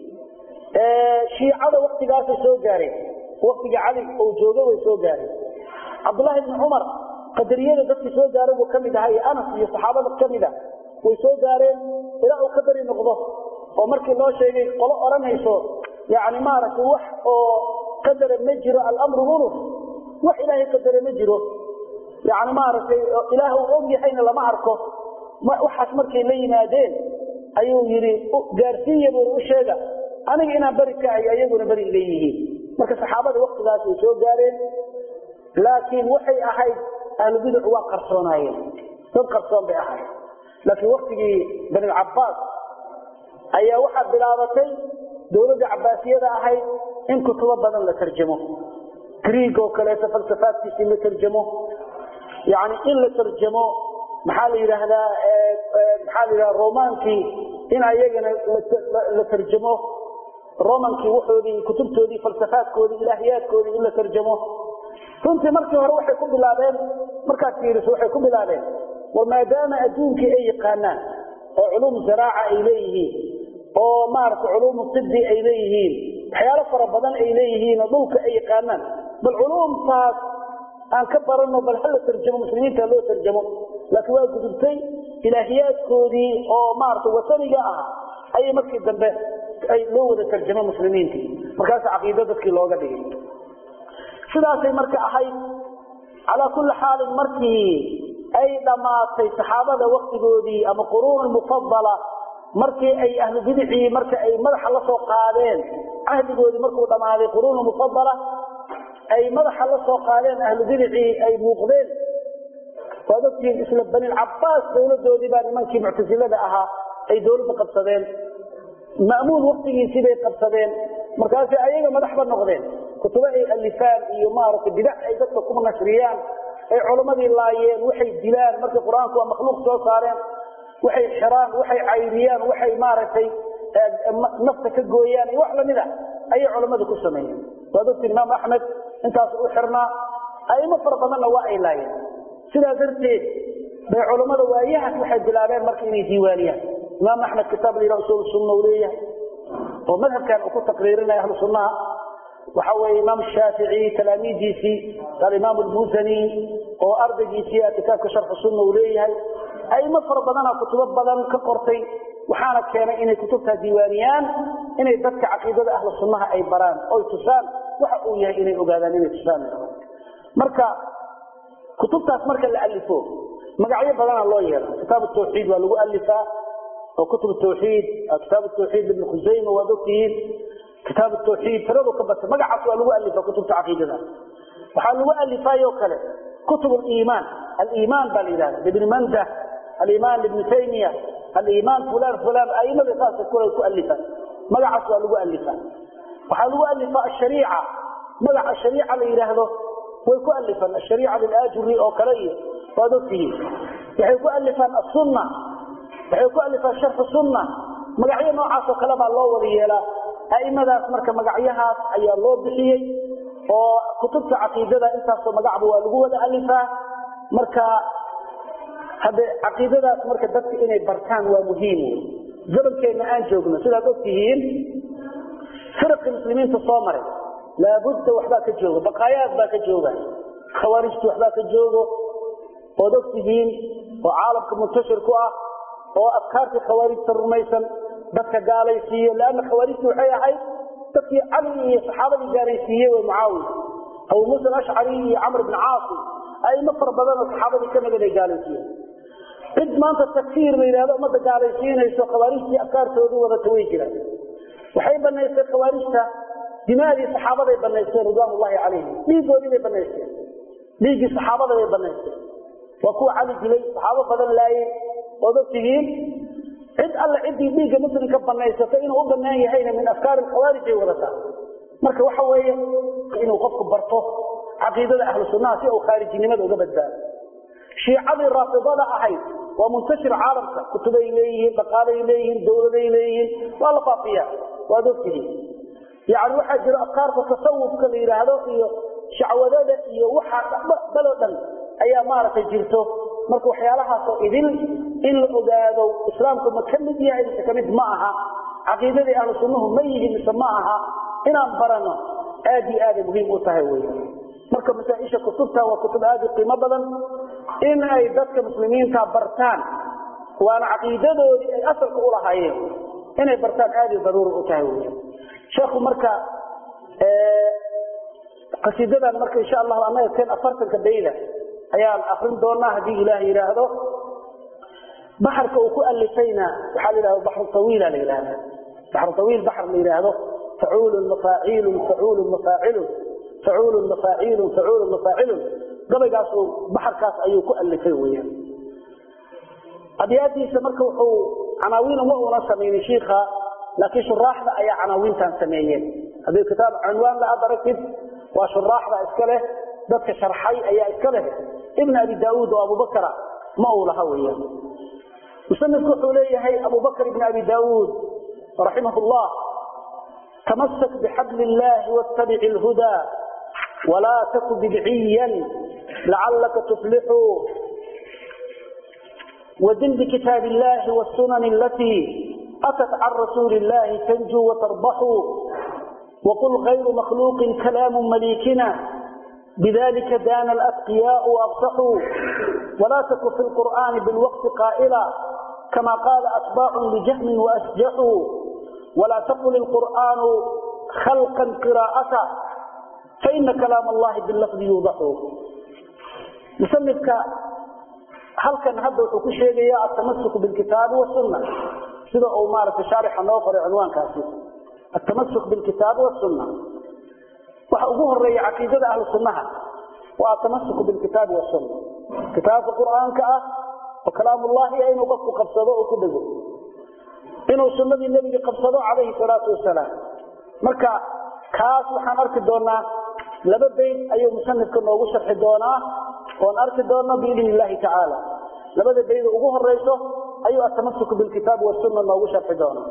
Speaker 1: shiicada waktigaasay soo gaareen waktiga cali uu joogay way soo gaareen cabdullaahi bni cumar qadariyada dadkii soo gaaray buu kamid ahaa iyo anas iyo saxaabada kamid a way soo gaareen ilaa uu ka beri noqdo oo markii loo sheegay qolo odhanayso yani maaragtay wax oo qadara ma jiro alamru unuf wax ilaahay qadara ma jiro yani maaragtay ilaah uu og yahayna lama arko waxaas markay la yimaadeen ayuu yidhi gaarsiiya buu u sheega aniga inaan beri ka ahay ayaguna beri iga yihiin marka saxaabada waktigaas way soo gaareen laakiin waxay ahayd ahlubiduc waa qarsoonaayeen dad qarsoon bay ahayd laakiin waktigii banilcabaas ayaa waxaa bilaabatay dowladda cabaasiyada ahayd in kutubo badan la tarjamo griig oo kaleeto falsafaadkiisii la tarjamo yani in la tarjamo maxaa la yidhaahdaa maxaa la yidhahda romaankii in ayagana la tarjamo romankii waxoodii kutubtoodii falsafaadkoodii ilaahiyaadkoodii in la tarjamo runtii markii hore waxay ku bilaabeen markaad fiiriso waxay ku bilaabeen war maadaama adduunkii ay yaqaanaan oo culuum zaraaca ay leeyihiin oo maaragtay culuumu tibi ay leeyihiin waxyaalo fara badan ay leeyihiin oo dhulka ay yaqaanaan bal culuumtaas aan ka barano bal hala tarjamo muslimiinta loo tarjamo laakiin waa gudubtay ilaahiyaadkoodii oo maaragtay wataniga ah ayay markii dambe ay loo wada tarjamo muslimiintii markaas caqiido dadkii looga dhigay sidaasay marka ahayd calaa kulli xaalin markii ay dhammaatay saxaabada waktigoodii ama quruun mufadala markii ay ahlu bidicii marka ay madaxa la soo qaadeen cahdigoodii markuu dhammaaday quruun mufadala ay madaxa la soo qaadeen ahlu bidicii ay muuqdeen waad ogtihiin isla banilcabaas dowladoodii baa nimankii muctasilada ahaa ay dowladda qabsadeen ma'muun waktigiisii bay qabsadeen markaasay ayaga madaxba noqdeen kutubo ay alifaan iyo maaragtay bidac ay dadka ku nashriyaan ay culammadii laayeen waxay dilaan markay qur-aanku waa makhluuq soo saareen waxay xiraan waxay cayriyaan waxay maaragtay nafta ka gooyaan iyo wax lamid a ayay culammadu ku sameeyeen waad ogtiin imaam axmed intaas u xirnaa aimo fara badanna waa ay laayeen sidaa darteed bay culammada waayahaas waxay bilaabeen marka inay diiwaaniyaan imaam axmed kitaab la yidhaha usul sunna uu leeyahay oo madhabkan uu ku taqriirinaya ahlu sunnaha waxa weeye imaam shaafici talaamiidiisii alimaam almusani oo ardaygiisii kitaabka sharxu sunna uu leeyahay aimo fara badana kutubo badan ka qortay waxaana keenay inay kutubtaa diiwaaniyaan inay dadka caqiidada ahlu sunnaha ay baraan oy tusaan waxa uu yahay inay ogaadaan inay tusaan marka kutubtaas marka la alifo magacyo badana loo yeela kitaab tawxiid waa lagu alifaa oo kutub tawxiid kitaab tawxiid ibn khusayma waad ogtihiin kitaab tawxiid tiradu ka batay magacaas waa lagu alifaa kutubta caqiidada waxaa lagu alifaayo kale kutub aliimaan aliimaan baa la yidhahda ibn mandah aliimaan ibn taymiya aliimaan fulan fulan aimada saasa kula ku alifaan magacaas waa lagu alifaa waxaa lagu alifaa ashariica magaca shariica la yidhaahdo way ku alifaan ashariica lilaajuri oo kale iyo waad ogtihiin waxay ku alifaan asunna waxay ku alifaan sharxu sunna magacyo noocaas oo kale baa loo wada yeelaa a'imadaas marka magacyahaas ayaa loo bixiyey oo kutubta caqiidada intaasoo magacba waa lagu wada alifaa marka hadde caqiidadaas marka dadka inay bartaan waa muhiim zamankeena aan joogno sidaad og tihiin firqi muslimiinta soo maray laabudda waxbaa ka jooga baqaayaad baa ka jooga khawaarijtu waxbaa ka joogo ood og tihiin oo caalamka muntashir ku ah oo afkaartii khawaarijta rumaysan dadka gaalaysiiye leanna khawaarijtu waxay ahayd dadkii cali iyo saxaabadii gaalaysiiye way mucaawiya abu muusa alashcari iyo camr bn caasim aimo fara badan oo saxaabadii ka mid ay gaalaysiiyeen cid maanta takfiir la yidhahdo ummadda gaalaysiinayso khawaarijtii afkaartoodu wadata way jiraan waxay banaysteen khawaarijta dimaadii saxaabaday banaysteen ridwaan ullahi calayhim dhiigoodii bay banaysteen dhiiggii saxaabada bay banaysteen waa kuwa cali dilay saxaabo badan laayey ood og tihiin cid alle ciddii dhiigga muslimka banaysato inuu u banaan yahayna min afkaari khawaarij ay wadataa marka waxa weeye inuu qofku barto caqiidada ahlu sunnaha si uu khaarijinimada uga badbaado shiicadii raafidada ahayd waa muntashir caalamka kutubay leeyihiin dhaqaalay leeyihiin dowladay leeyihiin waa la faafiya waad ogtihiin yani waxaa jiro afkaarta tasawufka la yidhaahdo iyo shacwadada iyo waxa daloo dhan ayaa maaragtay jirto marka waxyaalahaasoo idil in la ogaado islaamku ma ka mid yahay mise kamid ma aha caqiidadii ahlu sunnuhu ma yihin mise ma aha inaan barano aad iyo aaday muhiim u tahay wey marka masaaisha kutubta waa kutub aad u qiimo badan in ay dadka muslimiinta bartaan waana caqiidadoodii ay asalka u lahaayeen inay bartaan aad i daruuri u tahay wey sheekhu marka qasiidadan marka insha allahu anaga kan afartanka bayda ayaan akrin doonaa haddii ilaah yidhaahdo baxarka uu ku alifayna waxaa la yidhahda baxru tawiila la yidhahda baxru tawiil baxr la yidhaahdo facuulun mafaaciilun facuulun mafaacilun facuulun mafaaciilun facuulun mafaacilun gabaygaas uu baxarkaas ayuu ku alifay weyaan abyaadiisa marka wuxuu canaawiin uma una samaynin shiikha laakiin shuraaxda ayaa canaawiintan sameeyeen haddii kitaab cunwaan la aad aragtid waa shuraaxda iska leh dadka sharxay ayaa iska leh ibn abi daauud oo abubakra ma uu laha weyaan musanifku wuxuu leeyahay abubakr ibn abi daauud raximah llah tamasak bixabl illahi wattabic lhudaa walaa taku bidciyan lacalaka tuflixu ودن بكتاب الله والسنن التي أتت عن رسول الله تنجو وتربح وقل غير مخلوق كلام مليكنا بذلك دان الأتقياء وأفصحوا ولا تك في القرآن بالوقت قائلا كما قال أتباع لجهم وأسجحوا ولا تقل القرآن خلقا قراءة فإن كلام الله باللفظ يوضح مسمتك halkan hadda wuxuu ku sheegayaa atamasuk bilkitaabi wasunna sida uu maaragtay shaarixa noo qoray cinwaankaasi atamasuk bilkitaabi wasunna waxa ugu horeeya caqiidada ahlu sunnaha waa atamasuk bilkitaabi wasunna kitaabka qur'aanka ah oo kalaamullahi ah inuu qofku qabsado oo ku dhego inuu sunnadii nebiga qabsado calayhi salaatu wasalaam marka kaas waxaan arki doonaa laba bayd ayuu musanifka noogu sharxi doonaa oon arki doono biidn illahi tacaala labada bayda ugu horeyso ayuu atamasuk bilkitaab wasunna noogu sharxi doonaa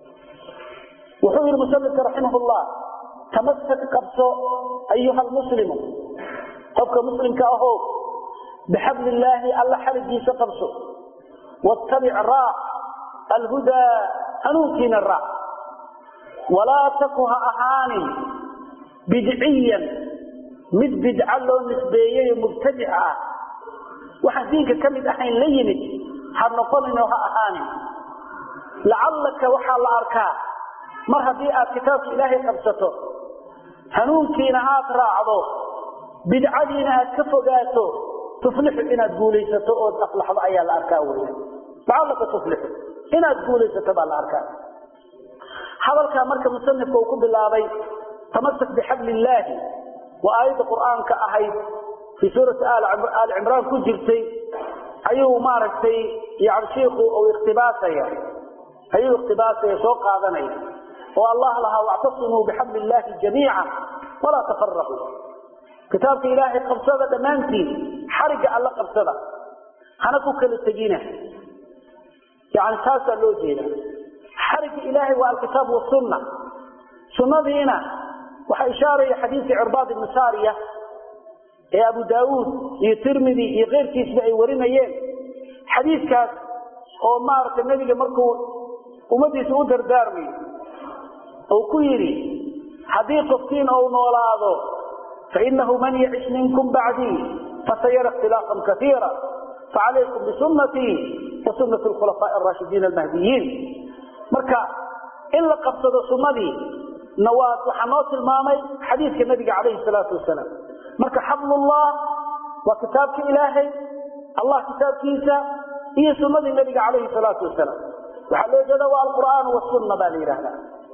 Speaker 1: wuxuu yihi musanifka raximah llah tamasak qabso ayuha lmuslimu qofka muslimka aho bixabl illaahi alla xaligiisa qabso wattabic raac alhudaa hanuunkiina raac walaa taku ha ahaanin bidciyan mid bidca loo nisbeeyey mubtadic ah waxaan diinka ka mid ahayn la yimid ha noqoninoo ha ahaanin lacallaka waxaa la arkaa mar haddii aad kitaabka ilaahay qabsato hanuunkiina aad raacdo bidcadiina aad ka fogaato tuflixu inaad guulaysato ood aflaxdo ayaa la arkaa wey lacallaka tuflixu inaad guulaysato baa la arkaa hadalkaa marka musanifka uu ku bilaabay tamasak bixabli illaahi waa aayadda qur'aanka ahayd fii suurati aali cimraan ku jirtay ayuu maaragtay yani shiiku uu ikhtibaasaya ayuu ikhtibaasaya soo qaadanaya oo allah lahaa wactasimuu bixabli illaahi jamiica walaa tafaraquu kitaabka ilaahay qabsada dhammaantiin xarigga alla qabsada hana ku kala tegina yani taasaa loo jeeda xarigga ilaahay waa alkitaab wasunna sunnadiina waxaa ishaaraya xadiidkii cirbaad ibni saariya ee abu daawuud iyo tirmidi iyo keyrkiisba ay warinayeen xadiidkaas oo maaragtay nebiga markuu ummadiisa u dardaarmayo ou ku yidhi haddii qofkiin ou noolaado fainahu man yacish minkum bacdii fasayara ikhtilaafan kaiira facalaykum bisunatii wa sunati khulafaaءi araashidiin almahdiyiin marka in la qabsado sunnadii nawaad waxaa noo tilmaamay xadiidka nabiga calayhi salaatu wasalaam marka xablullah waa kitaabka ilaahay allah kitaabkiisa iyo sunnadii nabiga calayhi salaatu wasalaam waxaa loo jeeda waa alqur'aan wasunna baa la yidhaahdaa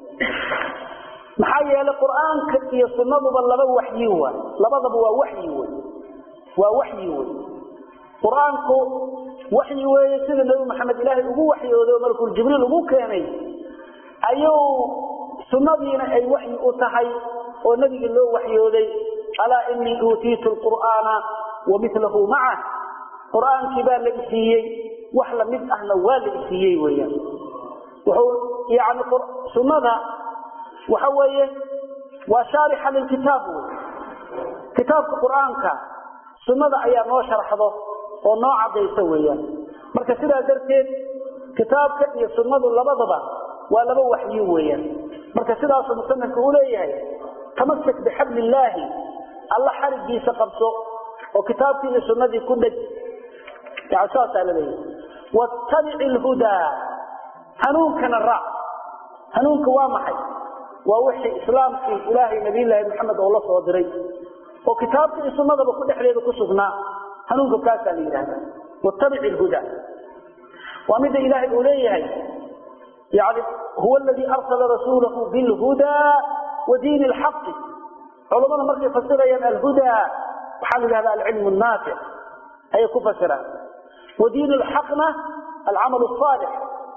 Speaker 1: maxaa yeelay qur'aanka iyo sunnaduba laba waxyi waay labadaba waa waxyi wey waa waxyi wey qur-aanku waxyi weeye sida nebi maxamed ilaahay ugu waxyooday oo malakul jibriil ugu keenay ayuu sunnadiina ay waxyi u tahay oo nebiga loo waxyooday alaa inii uutiitu lqur'aana wa milahu macah qur'aankii baa la isiiyey wax lamid ahna waa la isiiyey weyaan wuxuu yani sunnada waxa weeye waa shaarixa lilkitaab wey kitaabka qur'aanka sunnada ayaa noo sharxdo oo noo caddaysa weeyaan marka sidaa darteed kitaabka iyo sunnadu labadaba waa laba waxyi weeyaan marka sidaasuu musanifku u leeyahay tamasak bixabli illaahi alla xarigiisa qabso oo kitaabkii iyo sunnadii ku dheg yani saasaa la leeyahay wattabic ilhudaa hanuunkana raac hanuunka waa maxay waa wixii islaamkii ilaahay nabiyllaahi maxamed oo la soo diray oo kitaabka iyo sunnadaba ku dhexdeeda ku sugnaa hanuunka kaasaa la yidhahda wattabic ilhudaa waa midda ilaahay uu leeyahay yani huwa aladii arsala rasuulahu bilhudaa wa diini alxaqi culammada markay fasirayaan alhudaa waxaa la yidhahda alcilmu naafic ayay ku fasiraan wa diin alxaqna alcamal asaalix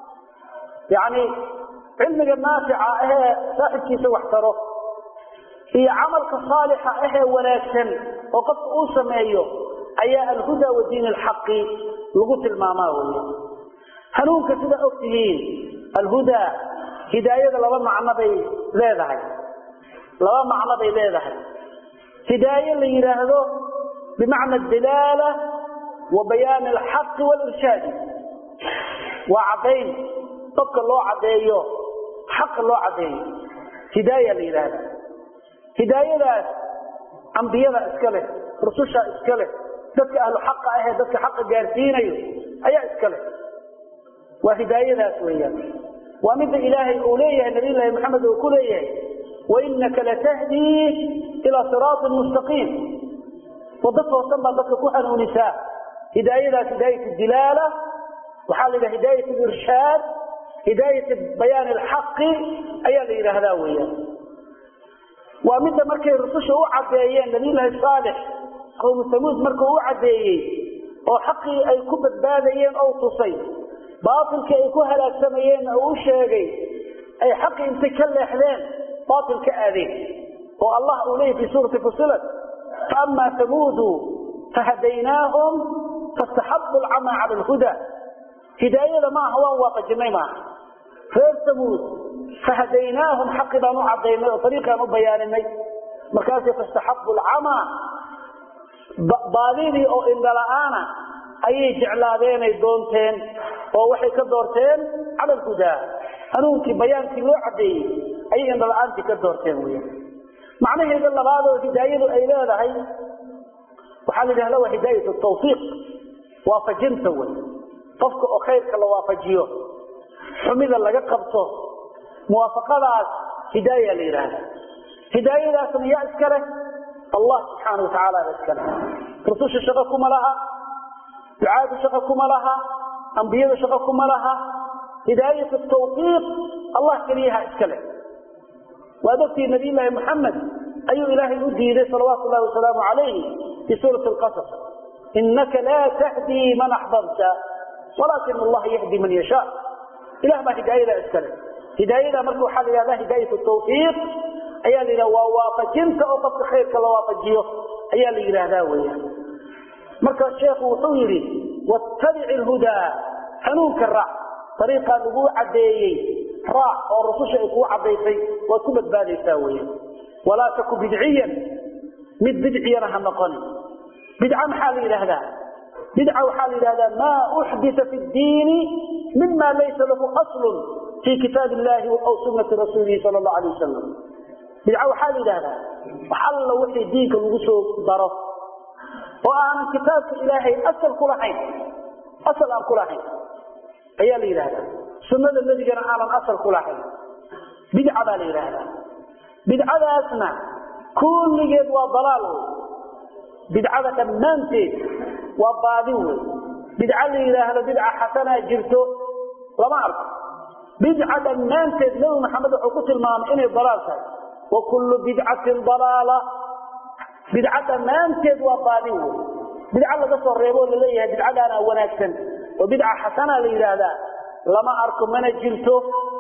Speaker 1: yani cilmiga naafica ahee saaxibkiisa wax taro iyo camalka saalixa ahee wanaagsan oo qofka uu sameeyo ayaa alhudaa wa diin alxaqi lagu tilmaamaa wey hanuunka sidaa og tihiin alhudaa hidaayada laba macno bay leedahay laba macno bay leedahay hidaaye la yidhaahdo bimacna adilaala wa bayaani alxaqi walirshaadi waa caddayn dadka loo caddeeyo xaqa loo caddeeyo hidaaya la yidhaahda hidaayadaas ambiyada iska leh rususha iska leh dadka ahlu xaqa ahee dadka xaqa gaarsiinayo ayaa iska leh waa hidaayadaas weeyaan waa midda ilaahay uu leeyahay nabiyllaahi maxamed uu ku leeyahay wainaka latahdii ilaa siraatin mustaqiim waddo toosan baad dadka ku hanuunisaa hidaayadaas hidaayat dilaala waxaa la yidhaha hidaayat irshaad hidaayat bayaani alxaqi ayaa la yidhaahdaa weeyaan waa midda markay rususha u caddeeyeen nabiyullaahi saalix qowmu samuud markuu u caddeeyey oo xaqii ay ku badbaadayeen ou tusay baatilkii ay ku halaagsamayeenna uu u sheegay ay xaqii intay ka leexdeen baatil ka aadeen oo allah uu leeyay fi suurati fusilat faama samuudu fahadaynaahum fastaxabu alcamaa cala alhuda hidaayada maaha waan waafajinay maaha reer samuud fahadaynaahum xaqi baan u cadaynay oo ariiqaan u bayaaninay markaasay fastaxabu alcamaa baadidii oo indhala-aana ayay jeclaadeenay doonteen oo waxay ka doorteen cala alhudaa hanuunkii bayaankii loo cadeeyey ayay indhala-aantii ka doorteen wy macnaheeda labaad oo hidaayadu ay leedahay waxaa la yidhahda waa hidaayat tawfiiq waafajinta wey qofka oo khayrka la waafajiyo xumida laga qabto muwaafaqadaas hidaaya la yidhaahda hidaayadaasna yaa iska leh allah subxaana watacaala ba iska leh rususha shaqo kuma laha ducaadu shaqo kuma laha ambiyada shaqo kuma laha hidaayat tawfiiq allah keliyaha iska leh waad ogtii nabiy llaahi maxamed ayuu ilaahay u diiday salawaatu llahi wasalaamu calayh fi suurati lqasas inaka laa tahdii man axbabta walaakin allaha yahdi man yashaa ilah baa hidaayada iska leh hidaayada marka waxaa la yidhahda hidaayat tawfiiq ayaa la yidhahda waa waafajinta oo qofka khayrka la waafajiyo ayaa la yidhaahdaa weeyaan marka sheekhu wuxuu yidhi wattabic ilhudaa hanuunka raac ariiqaa lagu cadeeyey raac oo rususha ay kuu cadaysay waad ku badbaadaysaa weya walaa taku bidciyan mid bidciyana ha noqonin bidca maxaa la yidhaahdaa bidca waxaa la yidhahdaa maa uxdita fi ddiini mima laysa lahu aslun fii kitaab illahi aw sunati rasuulihi sala allahu alay wasalam bidca waxaa la yidhahdaa wax alla wixii diinka lagu soo daro oo aanan kitaabka ilaahay asal ku lahayn asal aan ku lahayn ayaa la yidhahdaa sunnada nebigana aanan asal ku lahayn bidca baa la yidhaahdaa bidcadaasna kulligeed waa dalaal wey bidcada dhammaanteed waa baadi wey bidca la yidhaahdo bidca xasanaa jirto lama arko bidca dhammaanteed nebi maxamed wuxuu ku tilmaamay inay dalaal tahay wa kullu bidcatin dalaala bidca dhammaanteed waa baadi wey bidca laga soo reebo oo laleeyahay bidcadaana wanaagsan oo bidca xasanaa la yidhaahdaa lama arko mana jirto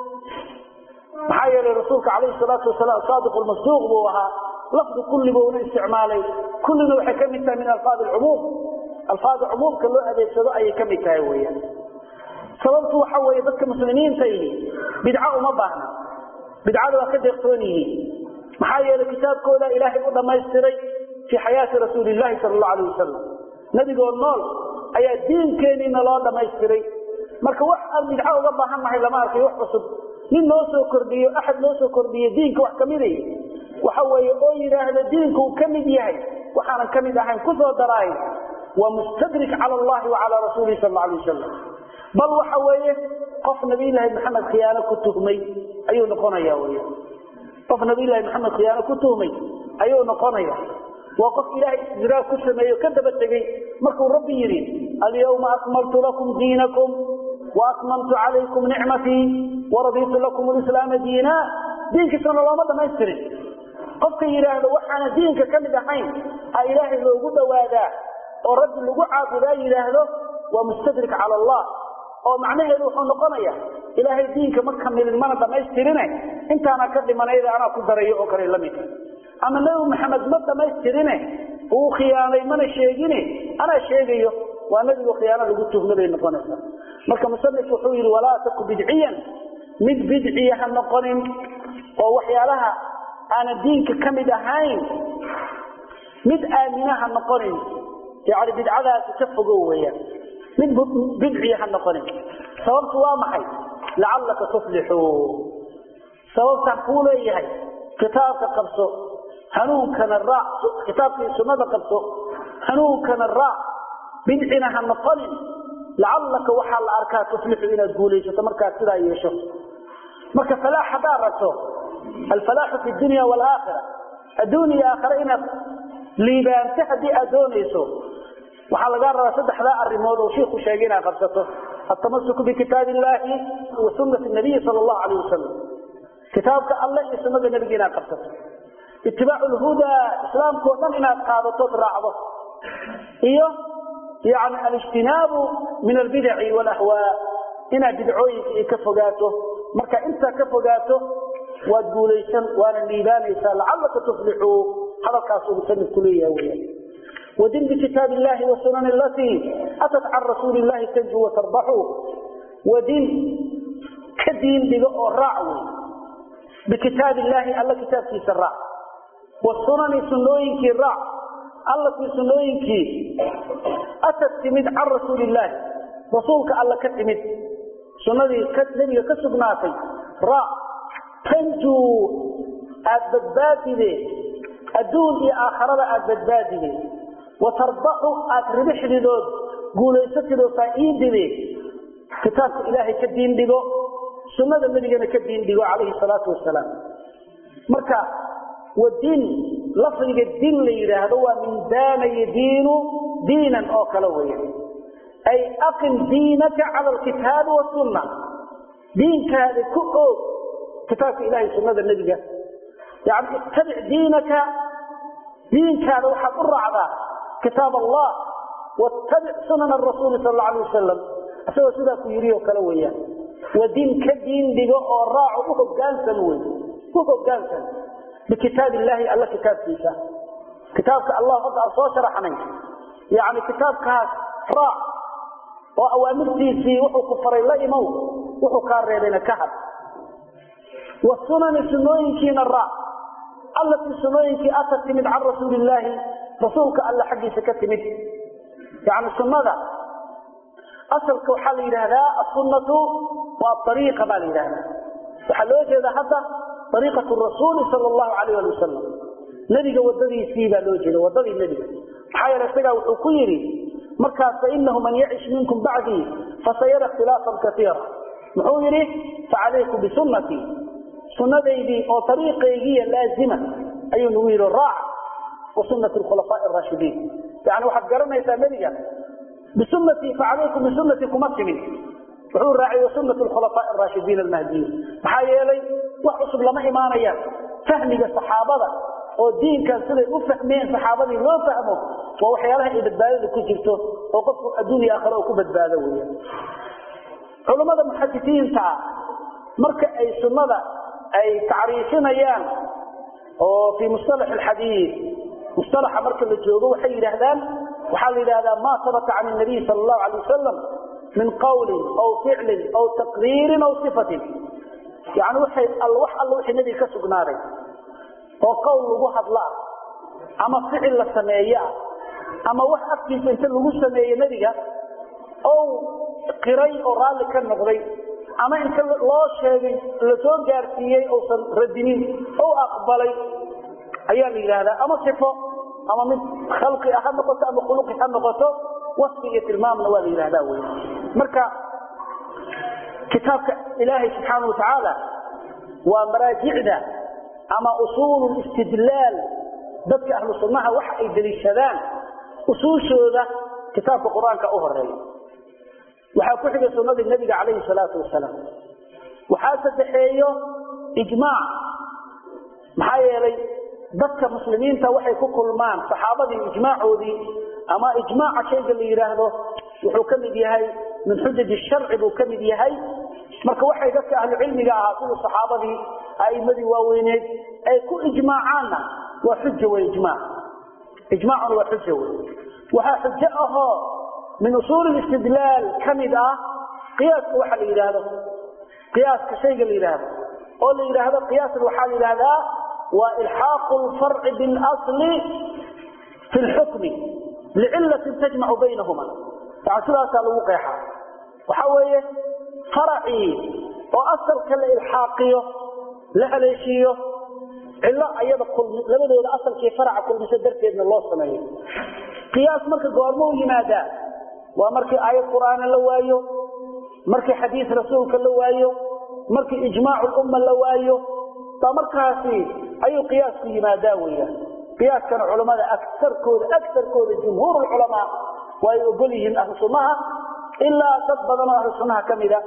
Speaker 1: maxaa yeelay rasuulka calayhi salaatu wasalaam saadiq lmasduuq buu ahaa lafdi kulli buuna isticmaalay kullina waxay ka mid tahay min alfaad alcumuum alfaada cumuumka loo adeegsado ayay ka mid tahay weeyaan sababtu waxa weeye dadka muslimiinta yihi bidco uma baahna bidcada waa ka deeqtoon yihiin maxaa yeelay kitaabkooda ilaahay u dhammaystiray fii xayaati rasuuli llahi sala allahu alayh wasalam nebigoo nool ayaa diinkeeniina loo dhammaystiray marka wax aan bidco uga baahan nahay lama arkay wax cusub nin noo soo kordhiyo axad noo soo kordhiyo diinka wax kamida waxa weeye oo yidhaahda diinku uu ka mid yahay waxaanan ka mid ahayn ku soo daraayo waa mustadrik cala allahi wa calaa rasuulihi sal alla alay wasalam bal waxa weeye qof nabiyllaahi maxamed khiyaano ku tuhmay ayuu noqonaya wy qof nabiyllaahi maxamed khiyaano ku tuhmay ayuu noqonaya waa qof ilaahay istidraa ku sameeyo ka daba tegey markuu rabbi yidhi alyawma akmaltu lakum diinakum waatmamtu calaykum nicmatii waraditu lakum lislaama diina diinkiisana looma dhamaystirin qofka yidhaahdo waxaana diinka ka mid ahayn a ilaahay loogu dhowaadaa oo rabbi lagu caabudaa yidhaahdo waa mustadrik cala allah oo macnaheedu wuxuu noqonaya ilaahay diinka ma kamilin mana dhammaystirine intaana ka dhimanayda anaa ku darayo oo kale lamidka ama nebi maxamed ma dhammaystirine uu khiyaanay mana sheegine anaa sheegayo waa nebigu khiyaano lagu tuhma bay noqonaysaa marka musanif wuxuu yidhi walaa taku bidciyan mid bidciya ha noqonin oo waxyaalaha aanan diinka ka mid ahayn mid aamina ha noqonin yani bidcadaasi ka fogow weeyaan mid bidciya ha noqonin sababtu waa maxay lacallaka tuflixu sababtaan kuu leeyahay kitaabka qabso hanuunkana raac kitaabkii sunnada qabso hanuunkana raac bidcina ha noqonin lacallaka waxaa la arkaa tuflixu inaad guulaysato markaad sidaa yeesho marka falaax haddaad rabto alfalaaxu fi dunya waalaakhira adduun iyo aakhira inaad liibaanto haddii aad doonayso waxaa lagaa rabaa saddexdaa arrimood oo shiiku sheegay inaad qabsato altamasuku bikitaabi illaahi wa sunnati nabiyi sala allahu calayh wasalam kitaabka alle iyo sunnada nebiga inaad qabsato itibaacu lhudaa islaamkao dhan inaad qaadatood raacdo iyo yani alijtinaabu min albidaci walahwaa inaad bidcooyinka iyo ka fogaato marka intaa ka fogaato waad guulaysan waana liibaanaysaa lacallaka tuflixuu hadalkaasuu musanifku leeyaha weyaan wadin bikitaab illahi wasunan alatii atat can rasuuli illahi tanju watarbaxu wadin ka diin dhigo oo raac wey bikitaab illaahi alla kitaabkiisa raac wasunani sunooyinkii raac allatii sunooyinkii atat timid can rasuuli illaahi rasuulka alla ka timid sunnadii nebiga ka sugnaatay raac tanjuu aad badbaadide adduun iyo aakharada aad badbaadide watarbaxu aad ribixdidood guulaysatidoo faa'iidide kitaabka ilaahay ka diin dhigo sunnada nebigana ka diin dhigo calayhi salaatu wasalaam marka wadin lafdiga din la yidhaahdo waa min daana yadiinu diinan oo kale weya ay aqim diinaka cala alkitaabi wasunna diinkaada ku oog kitaabka ilahay sunnada nebiga yani ittabic diinaka diinkaada waxaad u raacdaa kitaab allah wattabic sunana rasuuli sal alla alay wasalam isagoo sidaa ku yidhi oo kale weeyaan wadin ka diin dhigo oo raaco u hogaansan wey u hogaansan bikitaab illaahi alla kitaabkiisa kitaabka allah hadda aan soo sharaxnay yani kitaabkaas raac oo awaamirtiisii wuxuu ku faray la imow wuxuu kaa reebayna ka had wasunani sunooyinkiina raac allatii sunooyinkii atat timid can rasuuli illaahi rasuulka alla xaggiisa ka timid yani sunnada asalka waxaa la yidhaahdaa asunatu waa ariiqa baa la yidhahdaa waxaa loo jeeda hadda ariiqatu rasuuli sal allahu alayh ali wasalam nebiga wadadiisii baa loo jeeda wadadii nebiga maxaa yeele isagaa wuxuu ku yidhi markaas fainahu man yacish minkum bacdii fasayara ikhtilaafan kaiira muxuu yidhi facalaykum bisunnatii sunnadaydii oo ariiqaygiiya laazima ayuu nagu yidhi raac wa sunnati khulafaa raashidiin yani waxaad garanaysaa nebiga bisunatii facalaykum bisunatii kuma timin wuxuu raacay wasunat khulafaa raashidiin almahdiyiin maxaa yeelay wax cusub lama imaanayaan fahmiga saxaabada oo diinkan siday u fahmeen saxaabadii loo fahmo waa waxyaalaha ay badbaadada ku jirto oo qofku adduunya aakhare oo ku badbaado weya culummada muxadisiinta ah marka ay sunnada ay tacriifinayaan oo fii mustalax alxadiid mustalaxa marka la joogo waxay yidhaahdaan waxaa la yidhahdaa ma sabata can nabiy sal allahu alay wasalam min qawlin aw ficlin aw taqriirin aw sifatin yani waxay wax alla wixii nebiga ka sugnaaday oo qowl lagu hadla ah ama ficil la sameeye ah ama wax afkiisa inta lagu sameeye nebiga ou qiray oo raalli ka noqday ama inta loo sheegay lasoo gaarsiiyey uusan radinin ou aqbalay ayaa la yidhaahdaa ama sifo ama mid khalqi ha noqoto ama khuluqi ha noqoto wasfi iyo tilmaamna waa la yidhahdaa wey marka kitaabka ilaahay subxaana wa tacaala waa maraajicda ama usuulu istidlaal dadka ahlu sunnaha waxa ay deliishadaan usuushooda kitaabka qur-aanka u horeeya waxaa ku xigay sunnadii nebiga calayhi salaatu wasalaam waxaa saddexeeyo ijmaac maxaa yeelay dadka muslimiinta waxay ku kulmaan saxaabadii ijmaacoodii ama ijmaaca shayga la yidhaahdo wuxuu ka mid yahay min xujaji sharci buu ka mid yahay marka waxay dadka ahlucilmiga ahaa siduu saxaabadii a'imadii waaweyneed ay ku ijmaacaanna waa xuja wey ijmaac ijmaacuna waa xuja wey waxaa xujo ahoo min usuuli istidlaal ka mid ah qiyaaska waxa la yidhaahdo qiyaaska shayga la yidhaahdo oo la yidhaahdo qiyaasan waxaa la yidhahdaa waa ilxaaqu lfarci bilasli fi lxukmi licilatin tajmacu baynahuma yani sidaasaa lagu qeexaa waxa weeye faracii oo asalka la ilxaaqiyo la haleeshiiyo cillo ayada kulmi labadooda asalkii faraca kulmiso darteedna loo sameeyo qiyaas marka goormuu yimaadaa waa markii aayad qur'aana la waayo markii xadiis rasuulka la waayo markii ijmaacu lumma la waayo baa markaasi ayuu qiyaasku yimaadaa weyaan qiyaaskana culammada aarkooda agarkooda jumhuur culamaa waa ay ogol yihiin ahlu sunnaha ilaa dad badanoo ahlu sunnaha ka mida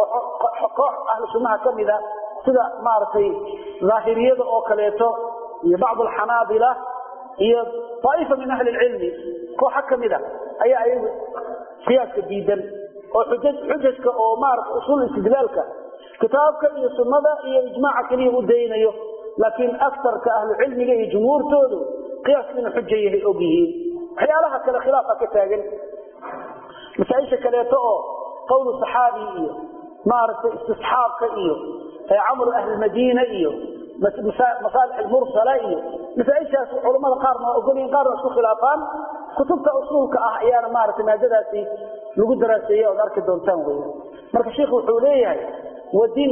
Speaker 1: oo koox ahlu sunnaha ka mida sida maaragtay daahiriyada oo kaleeto iyo bacd alxanaabila iyo aaifa min ahli lcilmi kooxa ka mida ayaa ayagu qiyaaska diidan oo xujajka oo maarata usuul istidlaalka kitaabka iyo sunnada iyo ijmaaca keliya u daynayo laakiin akarka ahlu cilmiga iyo jumhuurtoodu qiyaaska inuu xuja yahay og yihiin waxyaalaha kale khilaafa ka taagan masaaisha kaleeto oo qowlu saxaabi iyo maaragtay istisxaabka iyo camru ahlilmadiina iyo masaalix mursala iyo masaaishaas culamada qaarna waa ogolyihin qaarna isku khilaafaan kutubta usuulka ah ayaana maaragtay maadadaasi lagu daraaseeye ood arki doontaan wey marka sheikhu wuxuu leeyahay wadin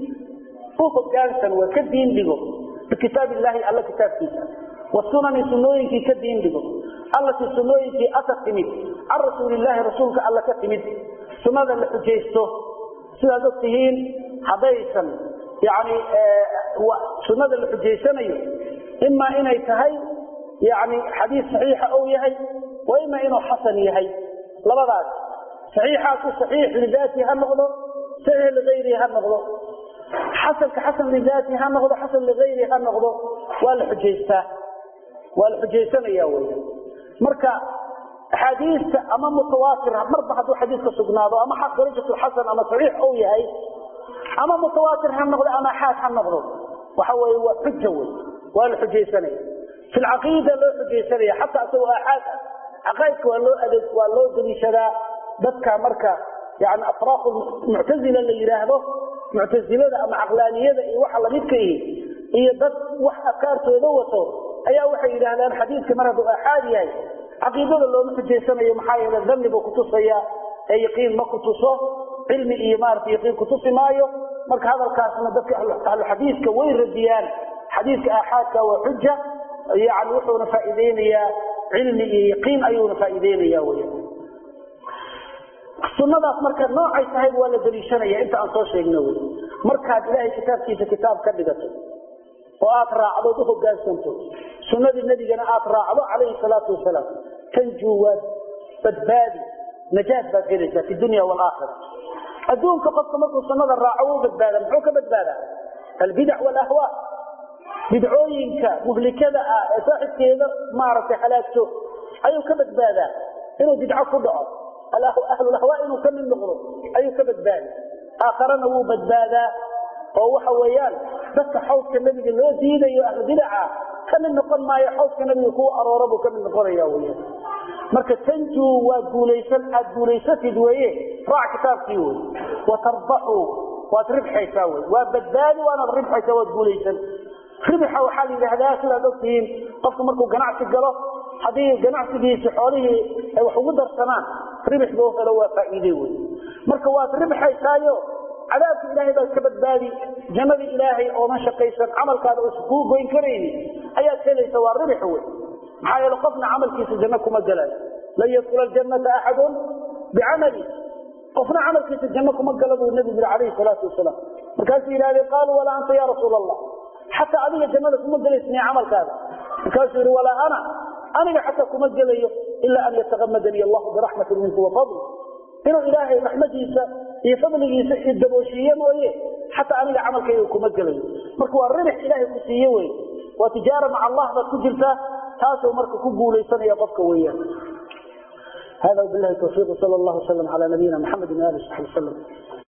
Speaker 1: u hogaansan waa ka diin dhigo bikitaab illaahi alla kitaabkiisa wasunani sunooyinkii ka diin dhigo allatii sunooyinkii ata timid can rasuulilaahi rasuulka alla ka timid sunnada la xujaysto sidaad og tihiin haddaysan yani sunnada la xujaysanayo imaa inay tahay yani xadiis saxiixa ou yahay wa ima inuu xasan yahay labadaas saxiixaasi saxiix lidaati ha noqdo saxiix ligayrihi ha noqdo xasanka xasan lidaati ha noqdo xasan ligayrihi ha noqdo waa la xujaystaa waa la xujaysanaya wy marka axaadiista ama mutawaatir marba hadduu xadiiska sugnaado ama darajatu xasan ama saxiix ou yahay ama mutawaatir ha noqdo ama axaad ha noqdo waxa weye waa xuja wey waa la xujaysanaya fi lcaqiida loo xujaysanaya xataa isagoo axaad caqaaidka waa loo adeeg waa loo daliishadaa dadka marka yani afraaq muctazila la yidhaahdo muctasilada ama caqlaaniyada iyo waxa lamidka ihi iyo dad wax afkaartooda wato ayaa waxay yidhaahdaan xadiidka mar hadduu aaxaad yahay caqiidada looma xujaysanayo maxaa yeele dhanni buu kutusaya ee yaqiin ma kutuso cilmi iyo maarata yaqiin kutusi maayo marka hadalkaasna dadka ahluxadiidka way radiyaan xadiidka aaxaadka waa xuja yani wuxuuna faa'iideynayaa cilmi iyo yaqiin ayuuna faa'iideynaya wey sunadaas marka noocay tahay waa la daliishanaya inta aan soo sheegno wy markaad ilaahay kitaabkiisa kitaab ka dhigato oo aad raacdood u hogaansanto sunadii nebigana aad raacdo calayhi salaatu wasalaam tanjuu waad badbaadi najaad baad helaysaa fi dunya waalaakhira adduunka qofka markuu sunada raaco wuu badbaada muxuu ka badbaadaa albidac waalahwaa bidcooyinka muhlikada ah ee saaxibkeeda maaragtay halaagto ayuu ka badbaadaa inuu bidco ku dhaco ahlulahwaa inuu ka mid noqdo ayuu ka badbaadi aakharana wuu badbaadaa oo waxa weeyaan dadka xawdka nebiga loo diidayo ahlubidaca ka mid noqon maayo xawdka nebiga kuwa aroora buu ka mid noqonaya weyan marka tanjuu waa guulaysan aad guulaysatid weeye raac kitaabkii wey watarbaxu waad ribxaysaa wey waa badbaadi waanaad ribxaysaa waad guulaysan ribixa waxaa la yidhaahdaa sidaad ogtihiin qofku markuu ganacsi galo haddii ganacsigiisi xoolihii ay wax ugu darsanaan ribix buu helo waa faa'iide wey marka waad ribxaysaayo cadaabka ilaahay baad ka badbaadi jannadii ilaahay oodan shaqaysan camalkaada uusan kuu goyn karayni ayaad helaysa waa ribix wey maxaa yeele qofna camalkiisa janno kuma galayo lan yadkula aljannata axadun bicamali qofna camalkiisa janno kuma gala buu nebigu yiri calayhi salaatu wasalaam markaasuu yidhahdeen qaaluu walaa anta ya rasuula allah xataa adiga jannada kuma gelaysniya camalkaada markaasuu yidhi walaa ana aniga xataa kuma gelayo ilaa an yatakamadanii allahu biraxmatin minku wafadl inuu ilaahay raxmadiisa iyo fadligiisa i dabooshiiye mooye xataa aniga camalkayga kuma gelayo marka waa ribix ilaahay ku siiye wey waa tijaara maca allah baad ku jirtaa taasuu marka ku guulaysanaya qofka weeyaan hada bilahi tawfiiq sal allahu wasalam cala nabiyina maxamedi ali saxbi wasalam